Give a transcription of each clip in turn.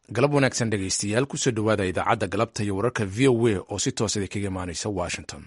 galab wanaagsan dhegaystayaal kusoo dhowaada idaacadda galabta iyo wararka v o a oo si toos idin kaga imaanaysa washington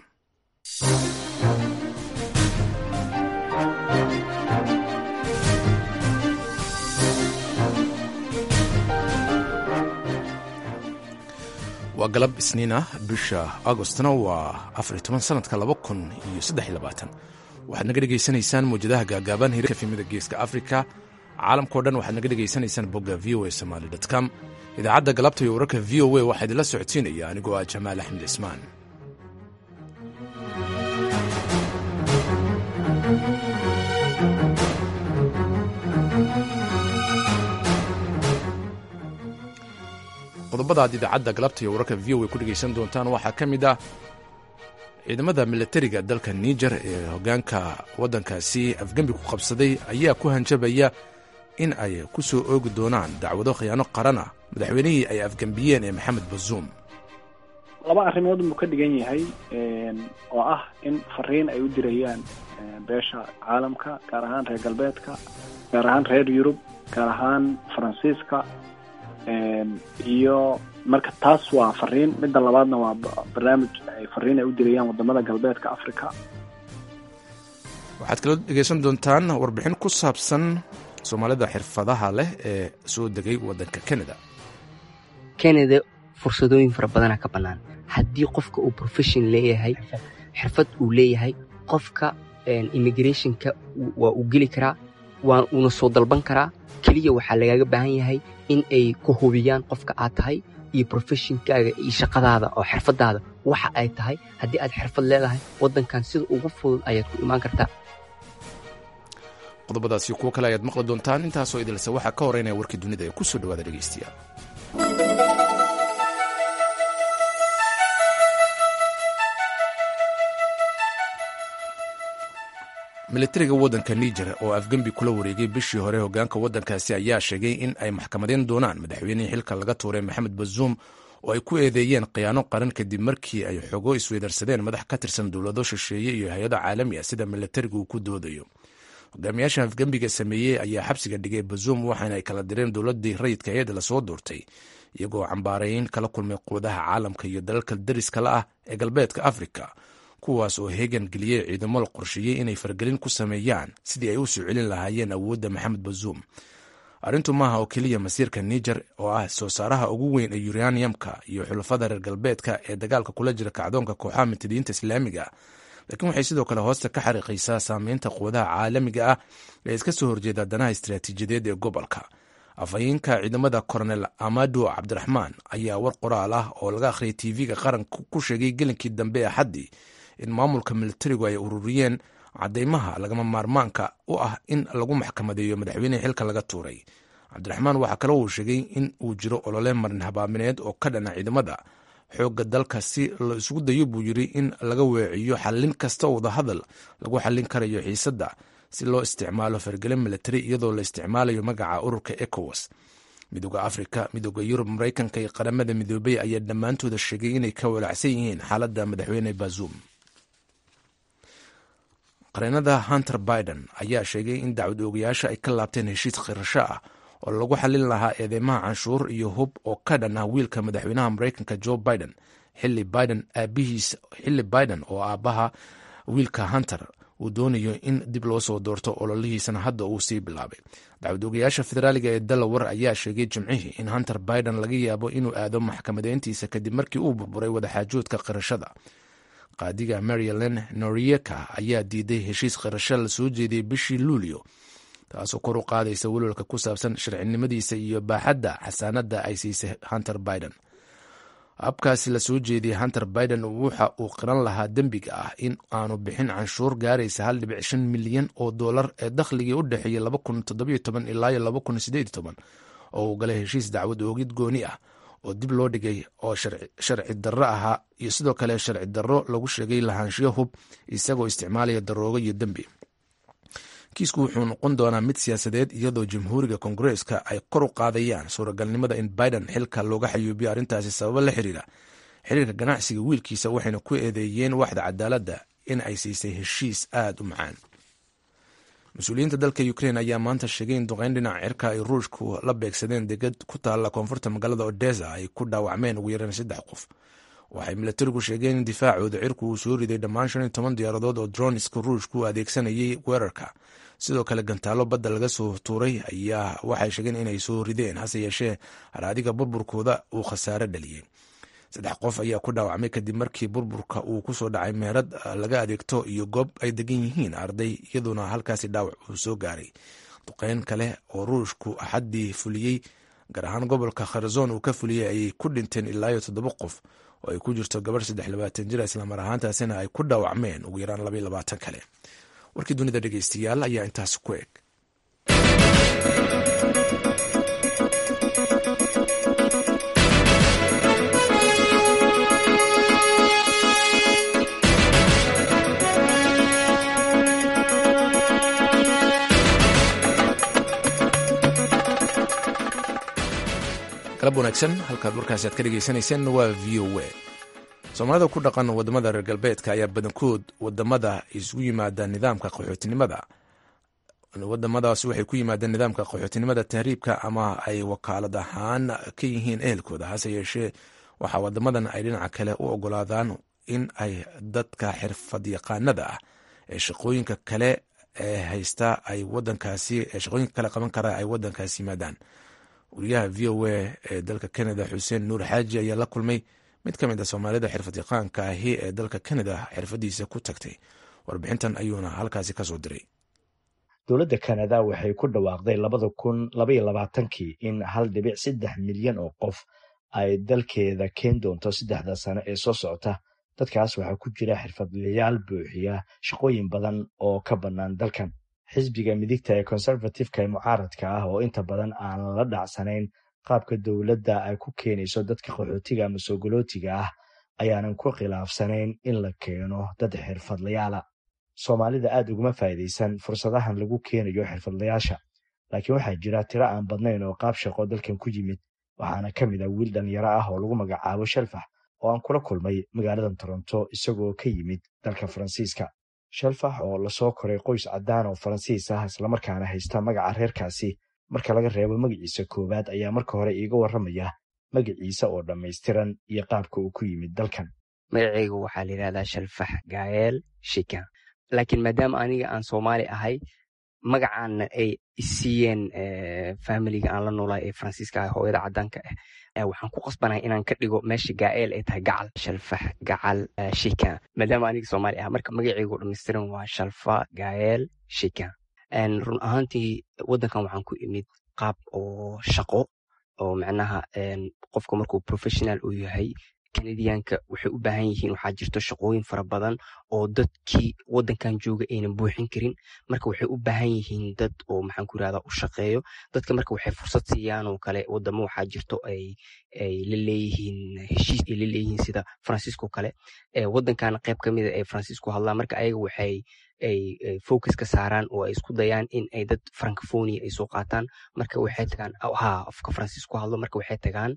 waa galab isniin ah bisha agostna waa afar toban sanadka laba kun iyo saddex labaatan waxaad naga dhegaysanaysaan mawjadaha gaagaaban hirka fimida geeska africa caalamkao dhan waxaad naga dhegaysanaysaan bogga v o a somaly com idaacadda galabta iyo wararka v o a waxaa idinla socodsiinaya anigoo ah jamaal axmed cismaan qodobada aad idaacadda galabta iyo wararka v o a ku dhegaysan doontaan waxaa ka mid ah ciidamada milatariga dalka niger ee hoggaanka waddankaasi afgembi ku qabsaday ayaa ku hanjabaya in ay ku soo oogi doonaan dacwado khiyaano qaran ah madaxweynihii ay afgembiyeen ee maxamed bazuum laba arrimood buu ka dhigan yahay oo ah in fariin ay u dirayaan beesha caalamka gaar ahaan reer galbeedka gaar ahaan reer yurub gaar ahaan faransiiska iyo marka taas waa fariin midda labaadna waa barnaamij ay fariin ay u dirayaan wadamada galbeedka africa waxaad kaloo dhegaysan doontaan warbixin ku saabsan soomaalida xirfadaha leh ee soo degay waddanka canada canada fursadooyin fara badana ka bannaan haddii qofka uu profession leeyahay xirfad uu leeyahay qofka immigrationka waa uu geli karaa waa uuna soo dalban karaa keliya waxaa lagaaga baahan yahay in ay ku hubiyaan qofka aad tahay iyo profeshonkaaga iyo shaqadaada oo xirfadaada waxa ay tahay haddii aad xirfad leedahay waddankan sida ugu fudud ayaad ku imaan kartaa qodobadaasi kuwo kale ayaad maqli doontaan intaasoo idilse waxaa ka horeynaya warkii dunida ee ku soo dhawaada dhegaystayaal milatariga waddanka niger oo afgembi kula wareegay bishii hore hoggaanka waddankaasi ayaa sheegay in ay maxkamadeyn doonaan madaxweynihii xilka laga tuuray maxamed bazuum oo ay ku eedeeyeen khiyaano qaran kadib markii ay xogo isweydarsadeen madax ka tirsan dowlado shisheeye iyo hay-ado caalami ah sida milatariga uu ku doodayo hogaamiyaasha afgembiga sameeyey ayaa xabsiga dhigay bazuum waxaana ay kala direen dowladii rayidka eed lasoo doortay iyagoo cambaarayn kala kulmay quwadaha caalamka iyo dalalka dariska la ah ee galbeedka afrika kuwaas oo heegan geliyey ciidamo la qorsheeyey inay fargelin ku sameeyaan sidii ay u soo celin lahaayeen awoodda maxamed bazuum arrintu maaha oo keliya masiirka niger oo ah soo saaraha ugu weyn ee uraniumka iyo xulafada reer galbeedka ee dagaalka kula jira kacdoonka kooxaha mutadiyiinta islaamiga laakiin waxay sidoo kale hoosta ka xariiqaysaa saameynta quwadaha caalamiga ah ee iska soo horjeeda danaha istaraatiijiyadeed ee gobolka afhayeenka ciidamada koronel amado cabdiraxmaan ayaa war qoraal ah oo laga akhriyay tv-ga qaranka ku sheegay gelinkii dambe ee xaddii in maamulka militarigu ay ururiyeen cadeymaha lagama maarmaanka u ah in lagu maxkamadeeyo madaxweynihii xilka laga tuuray cabdiraxmaan waxaa kale uu sheegay in uu jiro olole marin habaamineed oo ka dhana ciidamada xoogga dalka si la isugu dayo buu yiri in laga weeciyo xallin kasta oo wadahadal lagu xallin karayo xiisadda si loo isticmaalo fargelin militari iyadoo la isticmaalayo magaca ururka ecowas midooda afrika midooda yurub maraykanka iyo qaramada midoobey ayaa dhammaantooda sheegay inay ka walaacsan yihiin xaaladda madaxweyne bazuum qareenada hunter biden ayaa sheegay in dacwad oogayaasha ay ka laabteen heshiis khirasho ah oo lagu xallin lahaa eedeymaha canshuur iyo hub oo ka dhan ah wiilka madaxweynaha maraykanka joe biden xili biden aabihiis xilli biden oo aabbaha wiilka hunter uu doonayo in dib loo soo doorto ololihiisana hadda uu sii bilaabay dacwad oogayaasha federaaliga ee delaware ayaa sheegay jimcihii in hunter biden laga yaabo inuu aado maxkamadeyntiisa kadib markii uu burburay wadaxaajoodka qirashada qaadiga maryland norieka ayaa diiday heshiis qirasho la soo jeediyey bishii luulyo taasoo kor u qaadaysa welwalka ku saabsan sharcinimadiisa iyo baaxadda xasaanadda ay siisay hunter biden habkaasi la soo jeediyey hunter biden waxa uu qiran lahaa dembiga ah in aanu bixin canshuur gaaraysa hal dhibic shan milyan oo dollar ee dakhligii u dhexeeyey laba kun toddobiyo toban ilaa iyo laba kun sideed iyo toban oo uu galay heshiis dacwad oogid gooni ah oo dib loo dhigay oo sharci darro ahaa iyo sidoo kale sharci darro lagu sheegay lahaanshiyo hub isagoo isticmaalaya daroogo iyo dembi kiisku wuxuu noqon doonaa mid siyaasadeed iyadoo jamhuuriga kongareeska ay kor u qaadayaan suuragalnimada in biden xilka looga xayuubiyo arrintaasi sababo la xiriira xiriirka ganacsiga wiilkiisa waxayna ku eedeeyeen waxda cadaaladda in ay siisay heshiis aada u macaan mas-uuliyiinta dalka ukrein ayaa maanta sheegay in duqeyn dhinaca cirka ay ruushku la beegsadeen degad ku taalla koonfurta magaalada odesa ay ku dhaawacmeen ugu yaraan saddex qof waxay milatarigu sheegeen in difaacooda cirku uu soo riday dhammaan shan iyo toban diyaaradood oo droniska ruushku adeegsanayay weerarka sidoo kale gantaalo badda laga soo tuuray ayaa waxay sheegeen inay soo rideen hase yeeshee haraadiga burburkooda uu khasaare dhaliyey saddex qof ayaa ku dhaawacmay kadib markii burburka uu kusoo dhacay meerad laga adeegto iyo goob ay degan yihiin arday iyadoona halkaasi dhaawac uu soo gaaray duqeyn kale oo ruushku axaddii fuliyey gaar ahaan gobolka kharzon uu ka fuliyey ayay ku dhinteen ilaa iyo toddoba qof oo ay ku jirto gabarh saddex labaatan jir islamar ahaantaasina ay ku dhaawacmeen ugu yaraan labaiyo labaatan kale warkii dunida dhegeystayaal ayaa intaas ku eg galab wanaagsan halkaad warkaasi aad ka dhegeysanayseen waa v o a soomaalida ku dhaqan wadamada reer galbeedka ayaa badankood wadamada isugu yimaada nidaamka qaxootinimada wadamadaas waxay ku yimaadeen nidaamka qaxootinimada tahriibka ama ay wakaalad ahaan ka yihiin ehelkooda hase yeeshee waxaa wadamadan ay dhinaca kale u ogolaadaan in ay dadka xirfad yaqaanada ah ee shaqooyinka kale ee haysta ay wadankaasi ee shaqooyinka kale qaban kara ay wadankaasi yimaadaan wariyaha v o a ee dalka canada xuseen nuur xaaji ayaa la kulmay mid ka mid a soomaalida xirfad yaqaanka ahi ee dalka canada xirfadiisa ku tagtay warbixintan ayuuna halkaasi kasoo diray dowladda kanada waxay ku dhawaaqday labada kun labaiyo labaatankii in hal dhibic saddex milyan oo qof ay dalkeeda keen doonto saddexda sano ee soo socota dadkaas waxaa ku jira xirfadlayaal buuxiya shaqooyin badan oo ka bannaan dalkan xisbiga midigta ee conservatifeka ee mucaaradka ah oo inta badan aan la dhacsanayn qaabka dowladda ay ku keenayso dadka qaxootiga ama soogolootiga ah ayaanan ku khilaafsanayn in la keeno dad xirfadlayaala soomaalida aad uguma faa'iidaysan fursadahan lagu keenayo xirfadlayaasha laakiin waxaa jira tiro aan badnayn oo qaab shaqo dalkan ku yimid waxaana ka mid a wiil dhalinyaro ah oo lagu magacaabo shalfax oo aan kula kulmay magaaladan toronto isagoo ka yimid dalka faransiiska shalfax oo lasoo koray qoys caddaan oo faransiis ah islamarkaana haysta magaca reerkaasi marka laga reebo magaciisa koowaad ayaa marka hore iiga warramaya magaciisa oo dhammaystiran iyo qaabka uu ku yimid dalkan magacayga waxaa la yidhahdaa shalfax gaayeel shika laakiin maadaama aniga aan soomaali ahay magacaana ay isiiyeen familiga aan la noolahay ee faransiiska ah hooyada caddaanka ah waxaan ku qasbanahay inaan ka dhigo meesha gaa'eel ay tahay gacal shalfax gacal shika maadaama aniga soomaali ah marka magacaygu dhammaystiran waa shalfa gaayeel shika run ahaantii waddankan waxaan ku imid qaab oo shaqo oo macnaha qofka markuu professional uu yahay kanadiyaanka waxay u baahan yihiin waxaa jirto shaqooyin fara badan oo dadkii waddankan jooga aynan buuxin karin marka waxay u baahan yihiin dad oo maxaan ku irahdaa u shaqeeyo dadka marka waxay fursad siiyaan oo kale wadamo waxaa jirto ay ay la leeyihiin heshiis ay la leeyihiin sida faransiisko kale waddankana qayb ka mida ay faransiisku hadlaan marka ayaga waxay ay focus ka saaraan oo ay isku dayaan in ay dad francophonia ay soo qaataan marka waxay tagaan ha afka faransiisku hadlo marka waxay tagaan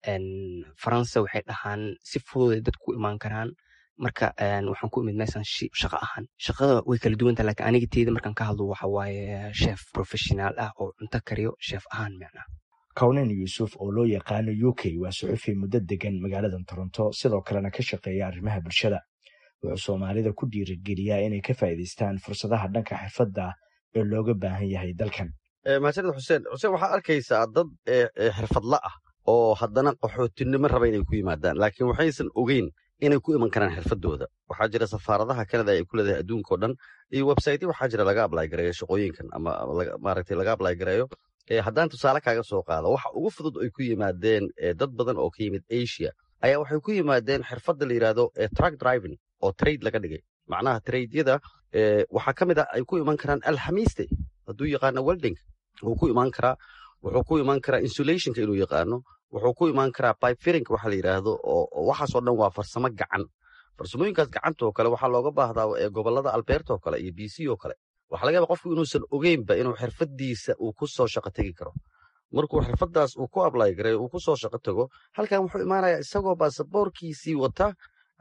faransa waxay dhahaan si fududay dad ku imaan karaan marka waxaan ku imid meeshan shaqo ahaan shaqada way kala duwanta lakiin aniga teeda markaan ka hadlo waxa waaye chef professional ah oo cunto kariyo chef ahaan macnaha kawnen yuusuf oo loo yaqaano u k waa suxufi muddo degan magaaladan toronto sidoo kalena ka shaqeeya arrimaha bulshada wuxuu soomaalida ku dhiirigeliyaa inay ka faa'iidaystaan fursadaha dhanka xirfadda ee looga baahan yahay dalkan mahadsanid xuseen xuseen waxaa arkaysaa dad xirfadla ah oo haddana qaxootinimo raba inay ku yimaadaan laakiin waxaysan ogeyn inay ku iman karaan xirfadooda waxaa jira safaaradaha kanada ay ku leedahay adduunka o dhan iyo websaytyo waxaa jira laga ablay gareeyo shaqooyinkan ama maaragtay laga ablay gareeyo haddaan tusaale kaaga soo qaado waxa ugu fudud ay ku yimaadeen dad badan oo ka yimid asia ayaa waxay ku yimaadeen xirfadda la yidhaahdo truck driving oo trade laga dhigay macnaha tradyada waxaa ka mid ah ay ku iman karaan alxamiiste hadduu yaqaano welding wuu ku imaan karaa wuxuu ku imaan karaa insulationka inuu yaqaano wuxuu ku imaan karaa pipefirinka waxa la yidhaahdo oo waxaasoo dhan waa farsamo gacan farsamooyinkaas gacanta oo kale waxaa looga baahdaa gobolada alberta oo kale iyo b c oo kale waxaa laga yaaba qofku inuusan ogeynba inuu xirfadiisa uu ku soo shaqo tegi karo markuu xirfadaas uu ku ablay gareeyo uu ku soo shaqo tago halkan wuxuu imaanayaa isagoo baasaboorkiisii wata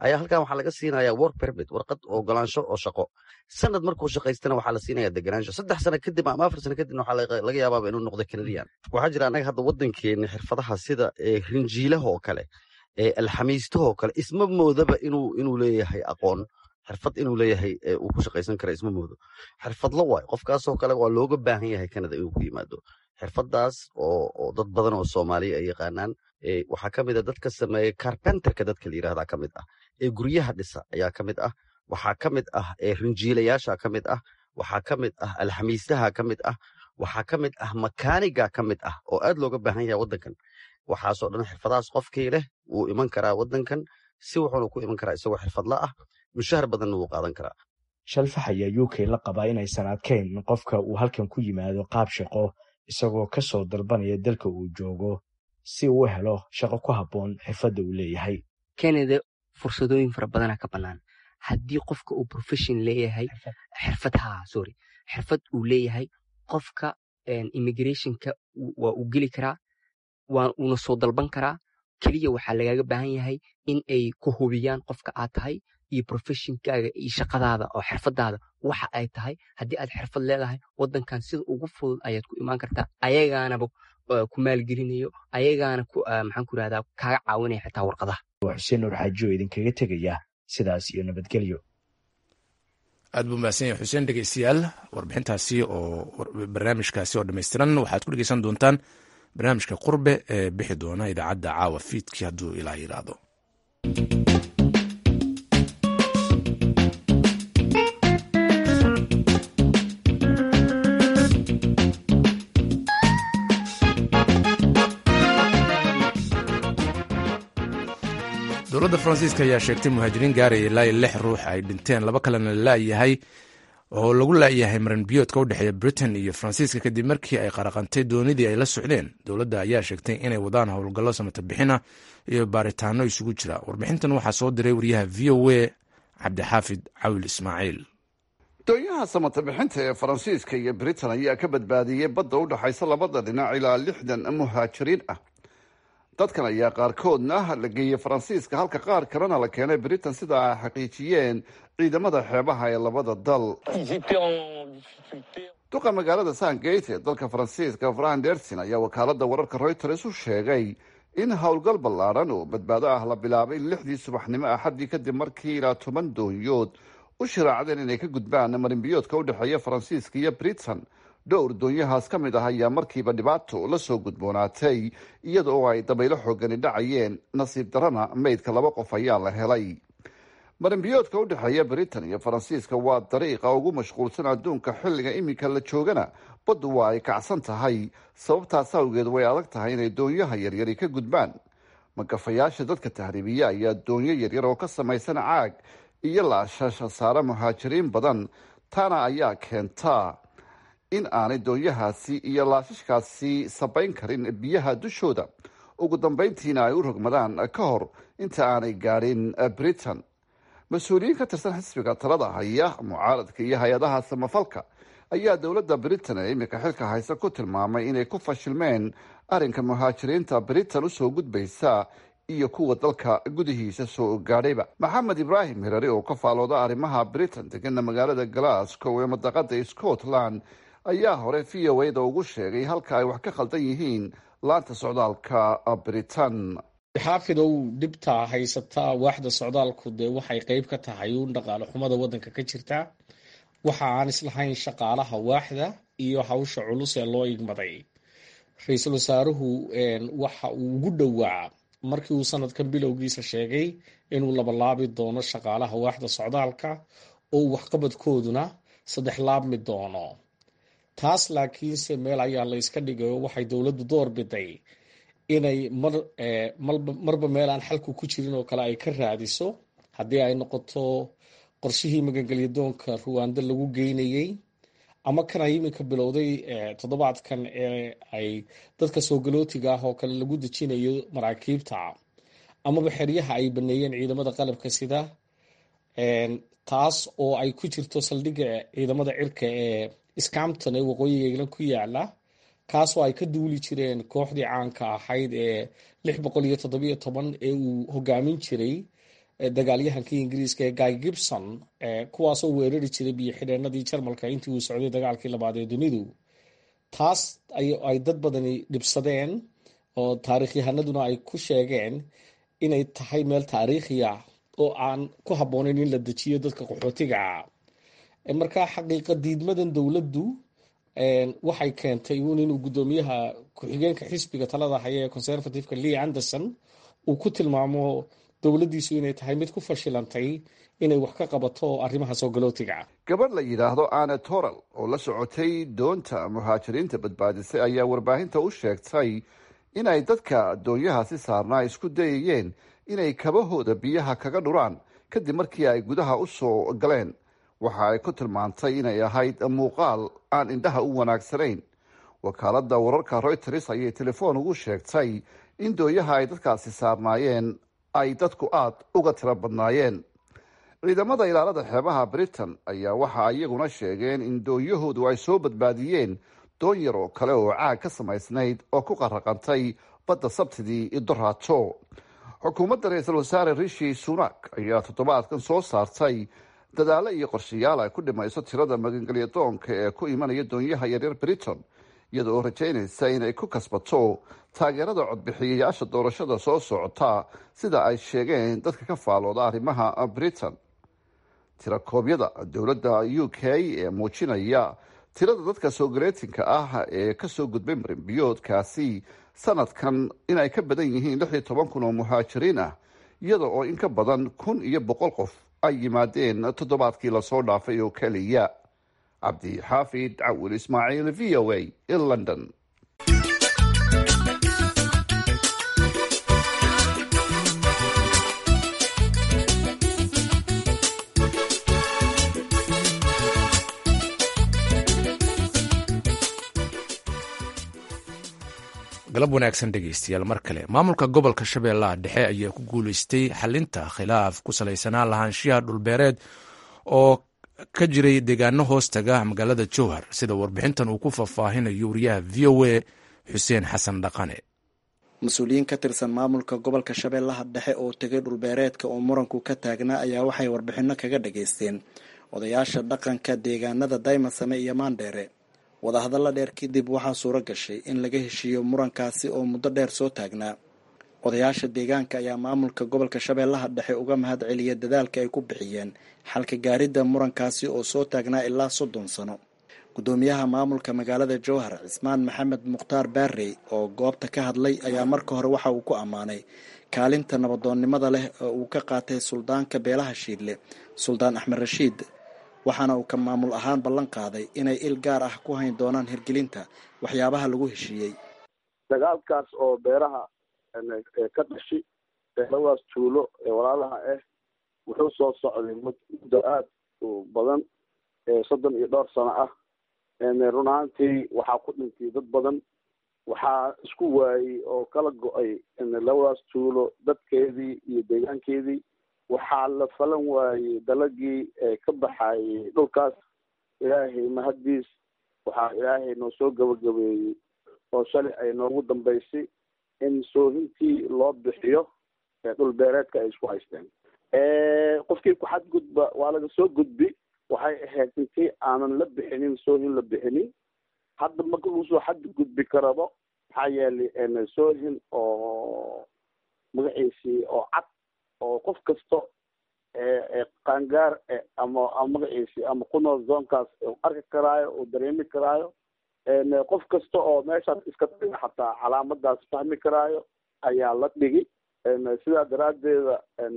ayaa halkan waxaa laga siinaya work permit warqad ogolaansho oo shaqo sanad markuu shaqaystana waxaa la siinaya deganaansho saddex sano kadib ama afar sano kadibna waxaa laga yaabaaba inuu noqdo canadian waxaa jira annaga hadda waddankeeni xirfadaha sida rinjiilaha oo kale alxamiistaha oo kale isma moodaba inuu inuu leeyahay aqoon xirfad inuu leeyahay uu ku shaqaysan kara isma moodo xirfadlo waayo qofkaasoo kale waa looga baahan yahay canada inuu ku yimaado xirfadaas oo dad badan oo soomaaliya ay yaqaanaan waxaa ka mid a dadka sameeya carpenterka dadka la yirahdaa ka mid ah ee guryaha dhisa ayaa ka mid ah waxaa ka mid ah rinjiilayaasha ka mid ah waxaa ka mid ah alxamiistaha ka mid ah waxaa ka mid ah makaaniga ka mid ah oo aad looga baahan yahay waddankan waxaasoo dhan xirfadahaas qofkii leh wuu iman karaa waddankan si wuxuuna ku iman karaa isagoo xirfadla ah mushahar badanna wuu qaadan karaa shalfax ayaa u k la qabaa inaysan adkayn in qofka uu halkan ku yimaado qaab shaqo isagoo ka soo dalbanaya dalka uu joogo si uu u helo shaqo ku habboon xirfadda uu leeyahay canada fursadooyin fara badana ka bannaan haddii qofka uu profession leeyahay xirfad ha sorry xirfad uu leeyahay qofka immigrationka waa uu geli karaa waa uuna soo dalban karaa keliya waxaa lagaaga baahan yahay in ay ku hubiyaan qofka aad tahay iyo professionkaaga iyo shaqadaada oo xirfadaada waxa ay tahay haddii aad xirfad leedahay waddankan sida ugu fudud ayaad ku imaan kartaa ayagaanaba ku maalgelinayo ayagaana maxaan ku irahdaa kaaga caawinaya xitaa warqadaha waa xuseen nuur xaaji oo idinkaga tegaya sidaas iyo nabadgelyo aad buu mahadsan yahay xuseen dhegeystayaal warbixintaasi oo barnaamijkaasi oo dhammaystiran waxaad ku dhegeysan doontaan barnaamijka qurbe ee bixi doona idaacadda caawa fiidkii hadduu ilaa yidhaahdo dowladda faransiiska ayaa sheegtay muhaajiriin gaaraya ilaa iyo lix ruux ay dhinteen laba kalena laayahay oo lagu laayahay maranbiyoodka u dhexeeya britain iyo faransiiska kadib markii ay qaraqantay doonidii ay la socdeen dowladda ayaa sheegtay inay wadaan howlgallo samata bixina iyo baaritaano isugu jira warbixintan waxaa soo diray wariyaha v o a cabdixaafid cawil ismaaciil doonyaha samata bixinta ee faransiiska iyo britain ayaa ka badbaadiyey badda u dhexaysa labada dhinac ilaa lixdan muhaajiriin ah dadkan ayaa qaarkoodna la geeyey faransiiska halka qaar kalena la keenay britain sida ay xaqiijiyeen ciidamada xeebaha ee labada dal duqa magaalada sangate ee dalka faransiiska fran dersin ayaa wakaalada wararka reuters u sheegay in howlgal ballaadhan oo badbaado ah la bilaabay lixdii subaxnimo axaddii kadib markii ilaa toban doonyood u shiraacdeen inay ka gudbaan marinbiyoodka u dhexeeya faransiiska iyo britain dhowr doonyahaas ka mid ah ayaa markiiba dhibaato la soo gudboonaatay iyada oo ay dabaylo xoogani dhacayeen nasiib darana meydka laba qof ayaa la helay marinbiyoodka u dhexeeya britain iyo faransiiska waa dariiqa ugu mashquulsan adduunka xilliga iminka la joogana baddu waa ay kacsan tahay sababtaas awgeed way adag tahay inay doonyaha yaryari ka gudbaan magafayaasha dadka tahriibiya ayaa doonyo yaryar oo ka samaysan caag iyo laashasha saare muhaajiriin badan taana ayaa keentaa in aanay doonyahaasi iyo laashashkaasi sabayn karin biyaha dushooda ugu dambeyntiina ay u rogmadaan ka hor inta aanay gaadhin britain mas-uuliyiin ka tirsan xisbiga talada haya mucaaradka iyo hay-adaha samafalka ayaa dowladda britain ee iminka xilka haysa ku tilmaamay inay ku fashilmeen arrinka muhaajiriinta britain usoo gudbaysa iyo kuwa dalka gudihiisa soo gaadhayba maxamed ibraahim hirari oo ka faalooda arrimaha britain degana magaalada glasgow ee madaqada scotland ayaa hore v o a-da ugu sheegay halka ay wax ka khaldan yihiin laanta socdaalka britain xaafidow dhibtaa haysataa waaxda socdaalku dee waxay qeyb ka tahay uun dhaqaale xumada waddanka ka jirta waxa aan islahayn shaqaalaha waaxda iyo hawsha culus ee loo igmaday ra-iisul wasaaruhu waxa uu ugu dhowaa markii uu sanadkan bilowgiisa sheegay inuu labalaabi doono shaqaalaha waaxda socdaalka oo waxqabadkooduna saddex laabmi doono taas laakiinse meel ayaa la yska dhigayo waxay dowladdu door biday inay mar marba meel aan xalku ku jirin oo kale ay ka raadiso haddii ay noqoto qorshihii magangelyadoonka ruwaando lagu geynayey ama kan ay iminka bilowday toddobaadkan ee ay dadka soogalootiga ah oo kale lagu dejinayo maraakiibta amaba xeryaha ay baneeyeen ciidamada qalabka sida taas oo ay ku jirto saldhigga ciidamada cirka ee scampton ee waqooyiga england ku yaala kaasoo ay ka duuli jireen kooxdii caanka ahayd ee lix boqol iyo toddobiyo toban ee uu hogaamin jiray dagaalyahankii ingiriiska ee guy gibson kuwaasoo weerari jiray biyo xidheenadii jarmalka intii uu socday dagaalkii labaad ee dunidu taas ay dad badani dhibsadeen oo taarikhyahanaduna ay ku sheegeen inay tahay meel taariikhiya oo aan ku habboonayn in la dejiyo dadka qaxootiga markaa xaqiiqa diidmadan dowladdu waxay keentay uun inuu guddoomiyaha ku-xigeenka xisbiga talada haya ee conservativeka lee anderson uu ku tilmaamo dowladdiisu inay tahay mid ku fashilantay inay wax ka qabato arrimaha soogalotiga gabadh la yidhaahdo ane toral oo la socotay doonta muhaajiriinta badbaadisay ayaa warbaahinta u sheegtay inay dadka doonyahaasi saarnaa isku dayayeen inay kabahooda biyaha kaga dhuraan kadib markii ay gudaha u soo galeen waxa ay ku tilmaantay inay ahayd muuqaal aan indhaha u wanaagsanayn wakaaladda wararka royters ayay telefoon ugu sheegtay in dooyaha ay dadkaasi saarnaayeen ay dadku aada uga tiro badnaayeen ciidamada ilaalada xeebaha britain ayaa waxa iyaguna sheegeen in dooyahoodu ay soo badbaadiyeen doon yar oo kale oo caag ka samaysnayd oo ku qaraqantay badda sabtidii idoraato xukuumadda ra-iisul wasaare rishi sunak ayaa toddobaadkan soo saartay dadaalo iyo qorshayaal ay ku dhimayso tirada magangelya doonka ee ku imanaya doonyaha yaryar britain iyada oo rajaynaysa inay ku kasbato taageerada codbixiyayaasha doorashada soo socota sida ay sheegeen dadka ka faalooda arrimaha britain tirakoobyada dowladda u k ee muujinaya tirada dadka soogaleetinka ah ee kasoo gudbay marinbiyoodkaasi sanadkan inay ka badan yihiin lix iyo toban kun oo muhaajiriin ah iyada oo in ka badan kun iyo boqol qof ay yimaadeen toddobaadkii lasoo dhaafay oo keliya cabdi xaafid cawil ismaaciil v o a in london galab wanaagsan dhegeystayaal mar kale maamulka gobolka shabeellaha dhexe ayaa ku guuleystay xalinta khilaaf ku salaysanaa lahaanshiyaha dhulbeereed oo ka jiray deegaano hoostaga magaalada jowhar sida warbixintan uu ku faahfaahinayo wariyaha v o a xuseen xasan dhaqane mas-uuliyiin ka tirsan maamulka gobolka shabeellaha dhexe oo tegay dhulbeereedka oo muranku ka taagnaa ayaa waxay warbixino kaga dhageysteen odayaasha dhaqanka deegaanada daymasame iyo maandheere wadahadalla dheer kadib waxaa suuro gashay in laga heshiiyo murankaasi oo muddo dheer soo taagnaa odayaasha deegaanka ayaa maamulka gobolka shabeellaha dhexe uga mahad celiya dadaalka ay ku bixiyeen xalka gaaridda murankaasi oo soo taagnaa ilaa soddon sano guddoomiyaha maamulka magaalada jowhar cismaan maxamed mukhtaar baarey oo goobta ka hadlay ayaa marka hore waxa uu ku ammaanay kaalinta nabadoonnimada leh oo uu ka qaatay suldaanka beelaha shiidle suldaan axmed rashiid waxaana uu ka maamul ahaan ballan qaaday inay il gaar ah ku hayn doonaan hirgelinta waxyaabaha lagu heshiiyey dagaalkaas oo beeraha ka dhashi beeladaas tuulo ee walaalaha ah wuxuu soo socday muddo aada u badan soddon iyo dhowr sano ah run ahaantii waxaa ku dhintay dad badan waxaa isku waayey oo kala go-ay labadaas tuulo dadkeedii iyo deegaankeedii waxaa la falan waayey dalagii ka baxayey dhulkaas ilaahay mahaddiis waxaa ilaahay noo soo gabagabeeyey oo shalay ay noogu dambaysay in soohintii loo bixiyo dhul beereedka ay isku haysteen qofkii ku xadgudba waa laga soo gudbi waxay ahayd intii aanan la bixinin soohin la bixinin hadda marka uu soo xadgudbi karabo maxaa yeelay soohin oo magaciisii oo cad oo qof kasta qaangaar ama magaciisii ama ku nool zoonkaas arki karaayo uu dareemi karaayo qof kasta oo meeshaas iska dhiga xataa calaamadaas fahmi karaayo ayaa la dhigi sidaa daraaddeeda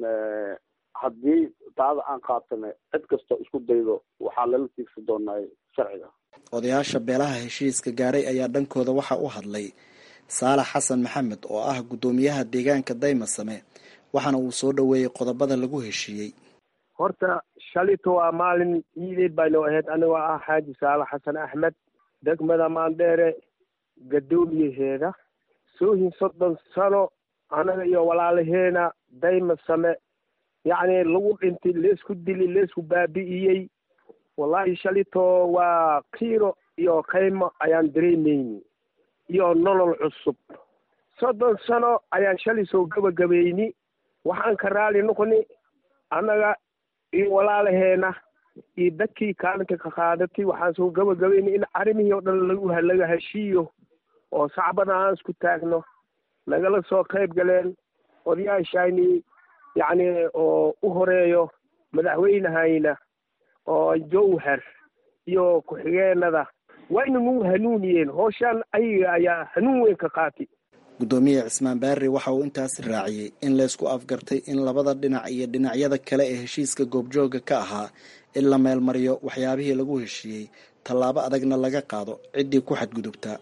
haddii taada aan qaatana cid kastoo isku daydo waxaa lala tiigsi doonaa sharciga odayaasha beelaha heshiiska gaaray ayaa dhankooda waxaa u hadlay saalax xasan maxamed oo ah guddoomiyaha deegaanka daymasame waxaana uu soo dhoweeyey qodobada lagu heshiiyey horta shalito waa maalin ciideed baynu ahayd anigoo ah xaaji saalax xasan axmed degmada maandheere gadoomiyaheeda soohin soddon sano anaga iyo walaalaheena daymasame yacni lagu dhintay leesku dili leesku baabi'iyey wallaahi shalito waa kiiro iyo kaymo ayaan dareemayni iyo nolol cusub soddon sano ayaan shalay soo gabagabayni waxaan ka raali noqoni annaga iyo walaalaheena iyo dadkii kaalinka ka qaadatay waxaan soo gabagabaynay in arrimihii oo dhan lagu laga heshiiyo oo sacbada aan isku taagno nagala soo qayb galeen odayaashayni yacni oo u horeeyo madaxweynehayna oo jowhar iyo ku-xigeenada wayna nagu hanuuniyeen hooshaan ayaga ayaa hanuun weyn ka qaatay guddoomiye cismaan baarri waxa uu intaas raaciyey in laysku afgartay in labada dhinac iyo dhinacyada kale ee heshiiska goobjooga ka ahaa in la meelmariyo waxyaabihii lagu heshiiyey tallaabo adagna laga qaado ciddii ku xadgudubtaa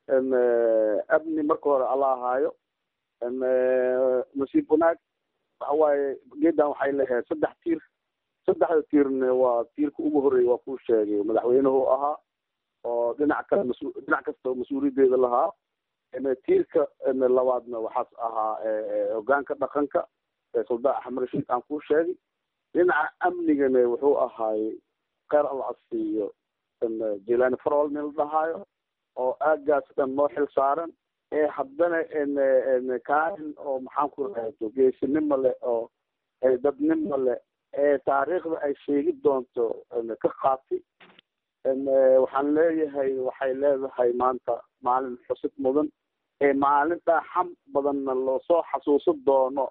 amni marka hore alla ahaayo nasiib wanaag waxa waaye geedan waxay leeyahay saddex tiir saddexda tiirna waa tiirka ugu horreeya waa kuu sheegay madaxweynuhu ahaa oo dhinac kale mas- dhinac kasta mas-uuliyaddeeda lahaa tiirka labaadna waxaas ahaa hogaanka dhaqanka suldaan axmed rashiid aan kuu sheegay dhinaca amnigana wuxuu ahaay kheyr alla asiiyo jilani farol nin la dhahaayo oo aagaas dhan noo xil saaran ee haddana kaalin oo maxaan ku rahdo geesinimo leh oo dadnimo leh ee taariikhda ay sheegi doonto ka qaatay waxaan leeyahay waxay leedahay maanta maalin xusid mudan ee maalin dhaaxam badanna loosoo xasuusan doono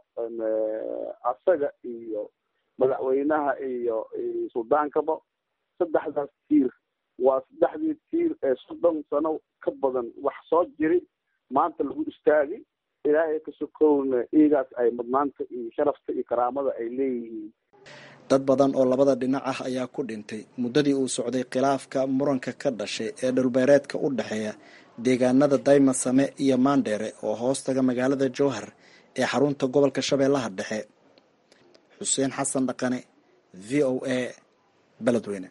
asaga iyo madaxweynaha iyo suldaankaba saddexdaas tiir waa saddexdii tiir ee soddon sano ka badan wax soo jiri maanta lagu istaagay ilaahay ka sokowna iigaas ay mudnaanta iyo sharafta iyo karaamada ay leeyihiin dad badan oo labada dhinac ah ayaa ku dhintay muddadii uu socday khilaafka muranka ka dhashay ee dhulbeereedka u dhexeeya deegaanada daymasame iyo maandheere oo hoostaga magaalada jowhar ee xarunta gobolka shabeellaha dhexe xuseen xasan dhaqane v o a beledweyne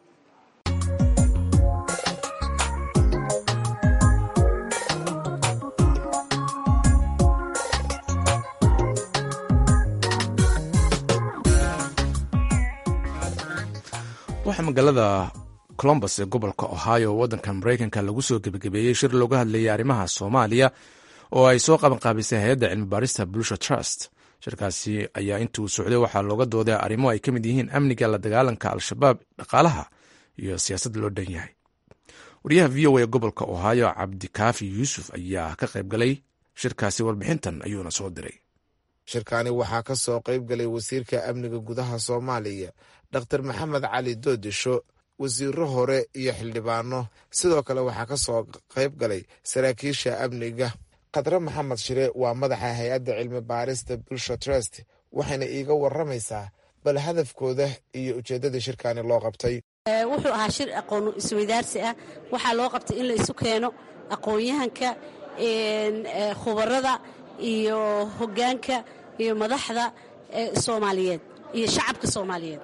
waxaa magaalada colombus ee gobolka ohio waddanka maraykanka lagu soo gebagabeeyey shir looga hadlayay arrimaha soomaaliya oo ay soo qabanqaabisay hay-adda cilmi baarista bulsha trust shirkaasi ayaa intuu socday waxaa looga dooday arrimo ay ka mid yihiin amniga la dagaalanka al-shabaab dhaqaalaha iyo siyaasad loo dhan yahay wariyaha v o a gobolka ohio cabdikaafi yuusuf ayaa ka qayb galay shirkaasi warbixintan ayuuna soo diray shirkani waxaa ka soo qayb galay wasiirka amniga gudaha soomaaliya dr maxamed cali doodisho wasiiro hore iyo xildhibaano sidoo kale waxaa ka soo qayb galay saraakiisha amniga khadre maxamed shire waa madaxa hay-adda cilmi baarista bulsha trust waxayna iiga waramaysaa bal hadafkooda iyo ujeeddada shirkani loo qabtay wuxuu ahaa shir aqoon isweydaarsi ah waxaa loo qabtay in la isu keeno aqoon-yahanka khubarada iyo hoggaanka iyo madaxda soomaaliyeed iyo shacabka soomaaliyeed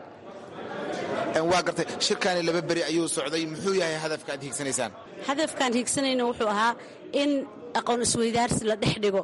waa gartay shirkani laba beri ayuu socday muxuu yahay hadafka aad hiigsanaysaan hadafkaan hiigsanayna wuxuu ahaa in aqoon isweydaarsi la dhex dhigo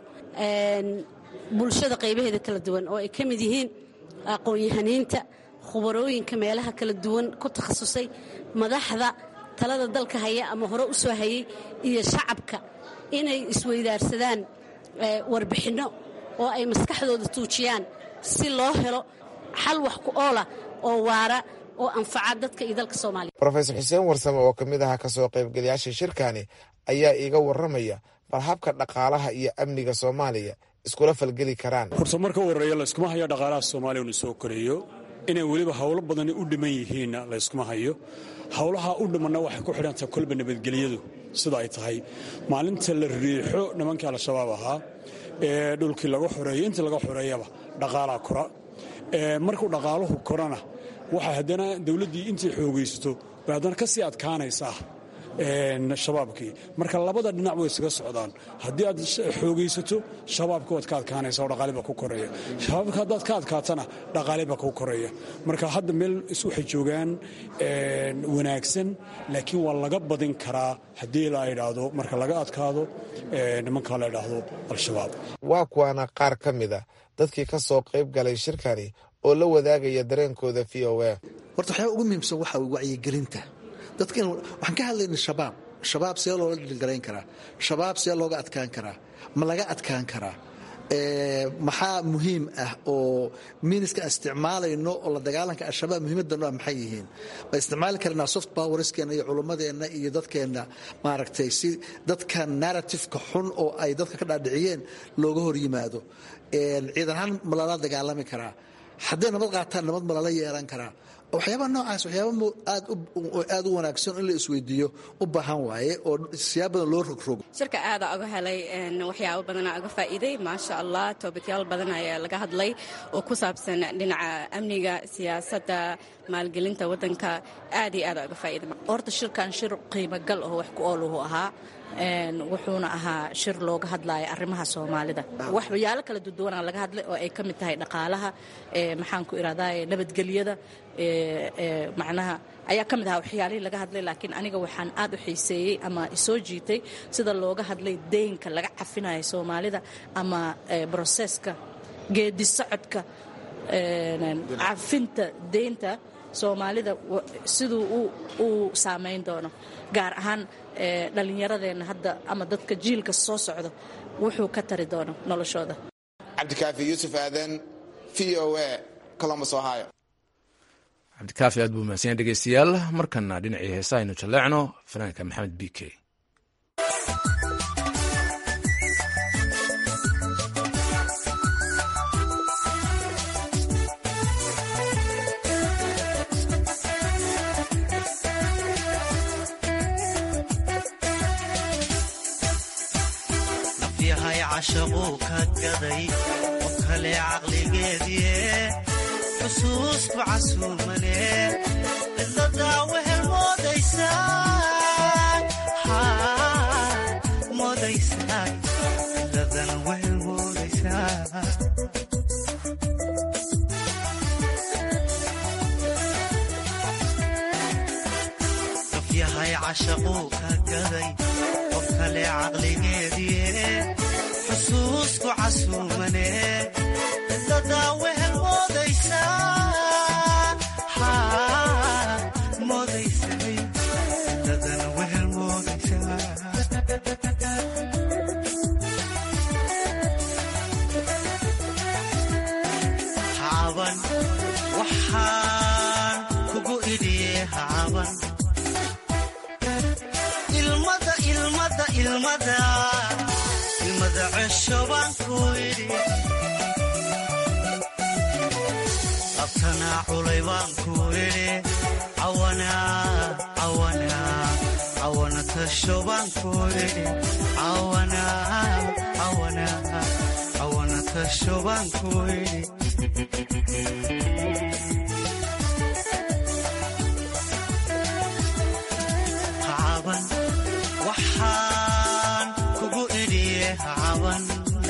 bulshada qaybaheeda kala duwan oo ay ka mid yihiin aqoon-yahaniinta khubarooyinka meelaha kala duwan ku takhasusay madaxda talada dalka haya ama hore u soo hayay iyo shacabka inay isweydaarsadaan warbixinno oo ay maskaxdooda tuujiyaan si loo helo xal wax ku oola oo waara oo anfaca dadka iyo dalka soomaaliya rofesor xuseen warsame oo ka mid aha ka soo qaybgalayaasha shirkani ayaa iiga warramaya bal habka dhaqaalaha iyo amniga soomaaliya iskula falgeli karaan horta marka u horreeya layskuma hayo dhaqaalaha soomaaliya unu soo koreeyo inay weliba howlo badani u dhiman yihiinna layskuma hayo howlaha u dhimanna waxay ku xidhantaha kolba nabadgelyadu sida ay tahay maalinta la riixo nimankii al-shabaab ahaa ee dhulkii laga xoreeyo intii laga xoreeyaba dhaqaalaa kora markuu dhaqaaluhu korana waxay haddana dowladdii intay xoogaysato bay haddana ka sii adkaanaysaa shabaabkii marka labada dhinac way isaga socdaan haddii aad xoogaysato shabaabka waad ka adkaanaysa oo dhaqaaliba ku koreeya shabaabka haddaad ka adkaatana dhaqaaliba ku koreeya marka hadda meel waxay joogaan wanaagsan laakiin waa laga badin karaa haddii la idhaahdo marka laga adkaado nimanka la idhaahdo al-shabaab waa kuwaana qaar ka mida dadkii ka soo qayb galay shirkani oo la wadaagaya dareenkooda v o a horta waxyaaba ugu muhiimsan waxaa wacyigelinta dadkan waxaan ka hadlayna shabaab shabaab see loola dhilgarayn karaa shabaab see looga adkaan karaa ma laga adkaan karaa maxaa muhiim ah oo miiniska aan isticmaalayno oo la dagaalanka al-shabaab muhiimaddan waa maxay yihiin ma isticmaali karnaa soft powerskeena iyo culummadeenna iyo dadkeenna maaragtay si dadka narratifeka xun oo ay dadka ka dhaadhiciyeen looga hor yimaado ciidan ahaan ma lala dagaalami karaa hadday nabad qaataan nabad ma lala yeelan karaa waxyaabaha noocaas waxyaaba aad u wanaagsan in la isweydiiyo u baahan waaye oo siyaab badan loo rogrogo shirka aada uga helay waxyaabo badana uga faa'iiday maasha allah toobikyaal badan ayaa laga hadlay oo ku saabsan dhinaca amniga siyaasadda maalgelinta waddanka aad iyo aada uga faa'iiday horta shirkan shir qiimogal oo wax ku ooluhu ahaa wuxuuna ahaa shir looga hadlaya arrimaha soomaalida waxyaalo kala duduwanaa laga hadlay oo ay ka mid tahay dhaqaalaha maxaan ku irahdaa nabadgelyada macnaha ayaa ka mid ahaa waxyaalihii laga hadlay laakiin aniga waxaan aad u xiiseeyey ama isoo jiitay sida looga hadlay deynka laga cafinayo soomaalida ama broseska geedi socodka cafinta deynta soomaalida siduu uu saamayn doono gaar ahaan dhallinyaradeenna hadda ama dadka jiilka soo socda wuxuu ka tari doono noloshooda cabdikaafi yuusuf aadan v o a colombus ohio cabdikaafi aad buu mahadsan yahay dhegeystayaal markana dhinacii heesa aynu jalleecno fanaanka maxamed b k cashaquu ka gaday qof kale caqligeedie xusuusku casuumane cidladaa wehel moodaysaa cidladana wehel moodaysaa qof yahay cashaquu ka gaday qof kale caqligeedie xusuusku casuumane cidladaa wehel moodaysaa moodaysay cidladana wehel moodaysaa hacaban waxaan kugu idhiye hacaban ilmada ilmada ilmada abtanaa culay baan ku idhi cawana tasho baan ku idhi cawana tasho baan ku idhi hacaban waxaan kugu idhiye hacaban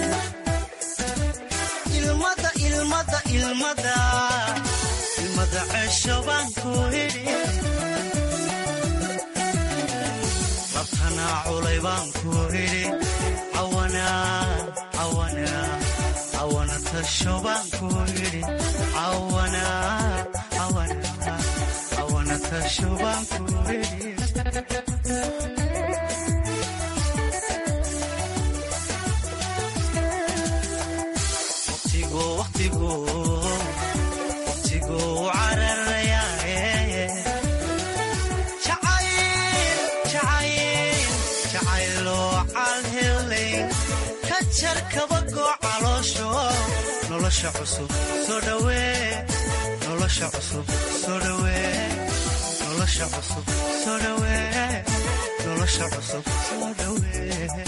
ilmada ilmada ilmada ilmada cesho baan ku idhi labtanaa culay baan ku idhi cawana tasho baan ku idhi cawana tasho baan ku idhi jarkabagoo caloosho nolosha cusub soo dhawee nolosha cusub soo dhawee nolosha cusub soo dhawee nolosha cusub soo dhawee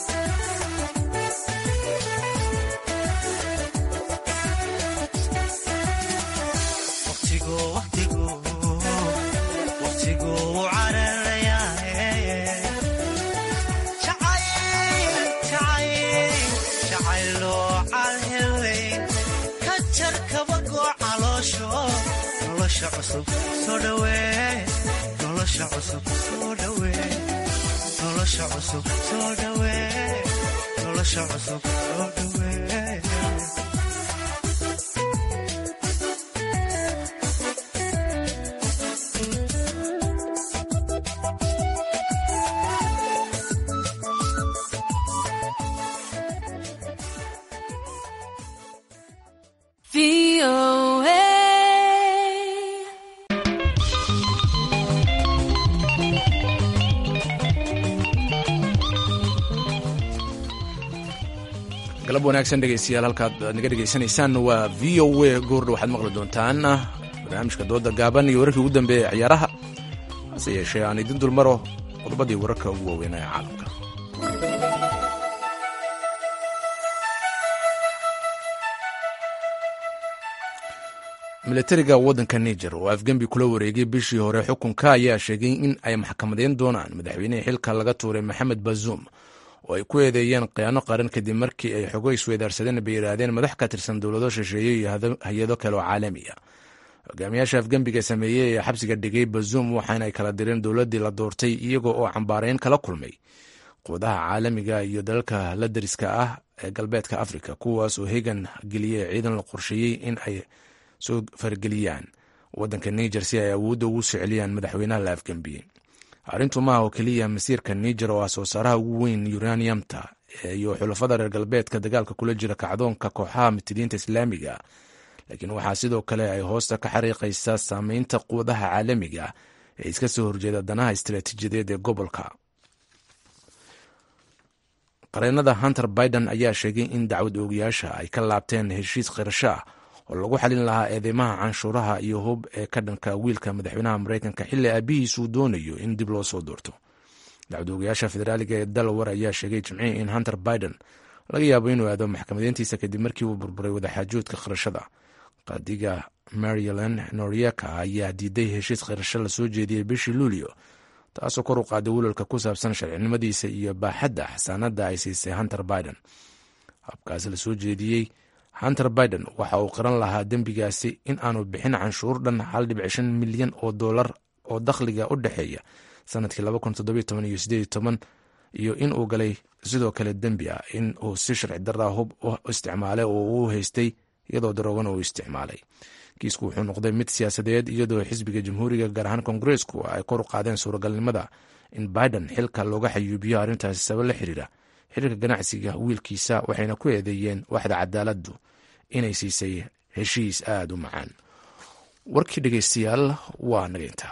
nolosha cusub soo dhawee nolosha cusub soo dhawee nolosha cusub soo dhawee galab wanaagsan dhegeystayaal halkaad naga dhegeysanaysaan waa v o a goordha waxaad maqli doontaan barnaamijka dooda gaaban iyo wararkii ugu dambeeya ciyaaraha hase yeeshee aan idin dulmaro qodobadii wararka ugu waaweynaa ee caalamka milatariga waddanka niger oo afgembi kula wareegay bishii hore xukunka ayaa sheegay in ay maxkamadeyn doonaan madaxweynihii xilka laga tuuray maxamed bazuum oo ay ku eedeeyeen khiyaano qaran kadib markii ay xogo isweydaarsadeen bay yidhaahdeen madax ka tirsan dowlado shisheeye iyo hay-ado kale oo caalami ah hogaamiyaasha afgembiga sameeyey ee xabsiga dhigay bazuum waxaana ay kala direen dowladdii la doortay iyagoo oo cambaareyn kala kulmay quwadaha caalamiga iyo dalalka la dariska ah ee galbeedka afrika kuwaas oo hegan geliyey ciidan la qorsheeyey in ay soo fargeliyaan waddanka niger si ay awoodda ugu soo celiyaan madaxweynaha la afgembiyey arrintu maaha oo keliya masiirka niger oo ah soo saaraha ugu weyn uraniumta iyo xulafada reer galbeedka dagaalka kula jira kacdoonka kooxaha mitidiinta islaamiga laakiin waxaa sidoo kale ay hoosta ka xariiqaysaa saameynta quwadaha caalamiga ee iska soo horjeeda danaha istaraatiijiyadeed ee gobolka qareenada hunter biden ayaa sheegay in dacwad oogayaasha ay ka laabteen heshiis khirasho ah oo lagu xalin lahaa eedeymaha canshuuraha iyo hub ee ka dhanka wiilka madaxweynaha mareykanka xilli aabihiis uu doonayo in dib loo soo doorto dacwadoogayaasha federaaliga ee dalawar ayaa sheegay jimcihii in hunter biden laga yaabo inuu aado maxkamadeyntiisa kadib markii uu burburay wadaxaajoodka khirashada qaadiga maryland norieka ayaa diiday heshiis khirasho lasoo jeediyey bishii luulio taasoo kor u qaaday welwalka ku saabsan sharcinimadiisa iyo baaxadda xasaanada ay siisay hunter biden habkaas lasoo jeediyey hunter biden waxa uu qiran lahaa dembigaasi in aanu bixin canshuur dhan hal dhibic shan milyan oo dollar oo dakhliga u dhexeeya sanadkii iyo in uu galay sidoo kale dembi ah in uu si sharci daraa hub u isticmaalay oo uu haystay iyadoo daroogana uu isticmaalay kiisku wuxuu noqday mid siyaasadeed iyadoo xisbiga jamhuuriga gaar ahaan kongareesku ay kor u qaadeen suuragalnimada in biden xilka looga xayuubiyo arrintaasi sabab la xiriira xiriirka ganacsiga wiilkiisa waxayna ku eedeeyeen waxda cadaaladdu inay siisay heshiis aada u macaan warkii dhegeystayaal waa naga intaa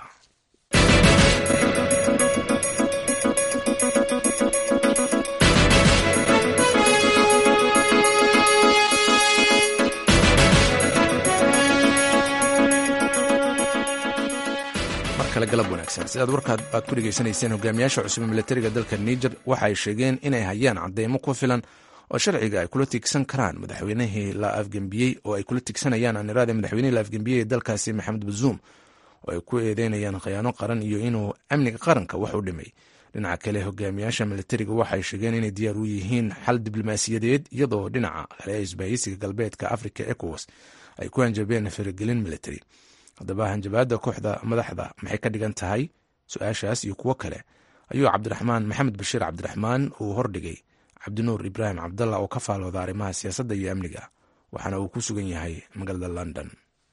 galab wanaagsan sidaad warkaad aad ku dhegeysanayseen hogaamiyaasha cusub ee milatariga dalka niger waxa ay sheegeen inay hayaan cadeymo ku filan oo sharciga ay kula tigsan karaan madaxweynihii la afgembiyey oo ay kula tigsanayaan anirada madaxweynihii la afgembiyey ee dalkaasi maxamed bazuum oo ay ku eedeynayaan khiyaano qaran iyo inuu amniga qaranka wax u dhimay dhinaca kale hogaamiyaasha milatariga waxay sheegeen inay diyaar u yihiin xal diblomaasiyadeed iyadoo dhinaca kale isbaahisiga galbeedka africa ecowas ay ku hanjabeen faragelin military haddaba hanjabaadda kooxda madaxda maxay ka dhigan tahay su-aashaas iyo kuwo kale ayuu cabdiraxmaan maxamed bashiir cabdiraxmaan uu hordhigay cabdinuur ibraahim cabdalla oo ka faalooda arrimaha siyaasadda iyo amniga waxaana uu ku sugan yahay magaalada london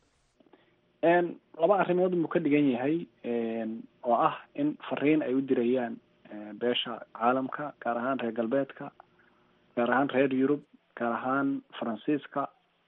laba arrimood buu ka dhigan yahay oo ah in fariin ay u dirayaan beesha caalamka gaar ahaan reer galbeedka gaar ahaan reer yurub gaar ahaan faransiiska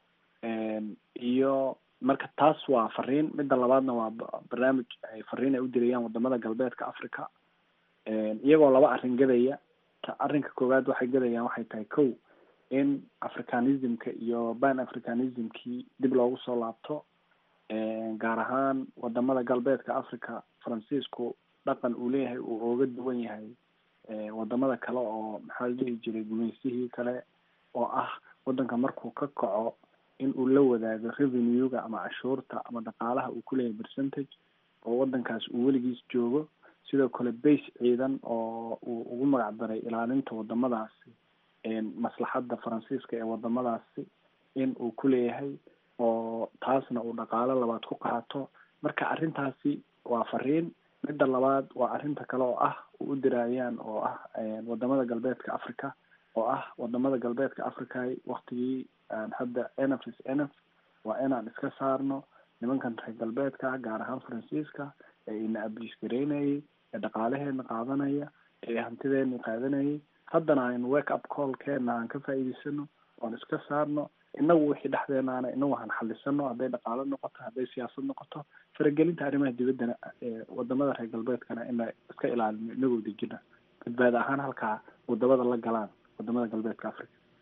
iyo marka taas waa fariin midda labaadna waa barnaamij ay fariin ay u dirayaan wadamada galbeedka africa iyagoo laba arrin gadaya arrinka koowaad waxay gadayaan waxay tahay kow in africanismka iyo ban africanismkii dib loogu soo laabto gaar ahaan wadamada galbeedka africa faransiisku dhaqan uu leeyahay uu ooga duwan yahay wadamada kale oo maxaa la dhihi jiray gumeysihii kale oo ah wadanka markuu ka kaco in uu la wadaago revenue-ga ama cashuurta ama dhaqaalaha uu kuleeyahay percentage oo wadankaas uu weligiis joogo sidoo kale base ciidan oo uu ugu magac daray ilaalinta wadamadaasi maslaxadda faransiiska ee wadamadaasi in uu kuleeyahay oo taasna uu dhaqaalo labaad ku qaato marka arrintaasi waa fariin midda labaad waa arrinta kale oo ah u u diraayaan oo ah wadamada galbeedka africa oo ah wadamada galbeedka africa waktigii hadda enf is enf waa inaan iska saarno nimankan reer galbeedka gaar ahaan faransiiska ee ina abiis gareynayay ee dhaqaalaheena qaadanaya ee hantideena qaadanayay haddana aynu wake up callkeena aan ka faa'iidaysano oon iska saarno inagu wixii dhexdeenaana inagu han xalisano hadday dhaqaalo noqoto hadday siyaasad noqoto faragelinta arrimaha dibaddana wadamada reer galbeedkana ina iska ilaalino inagoo dejina badbaada ahaan halkaa wadamada la galaan wadamada galbeedka africa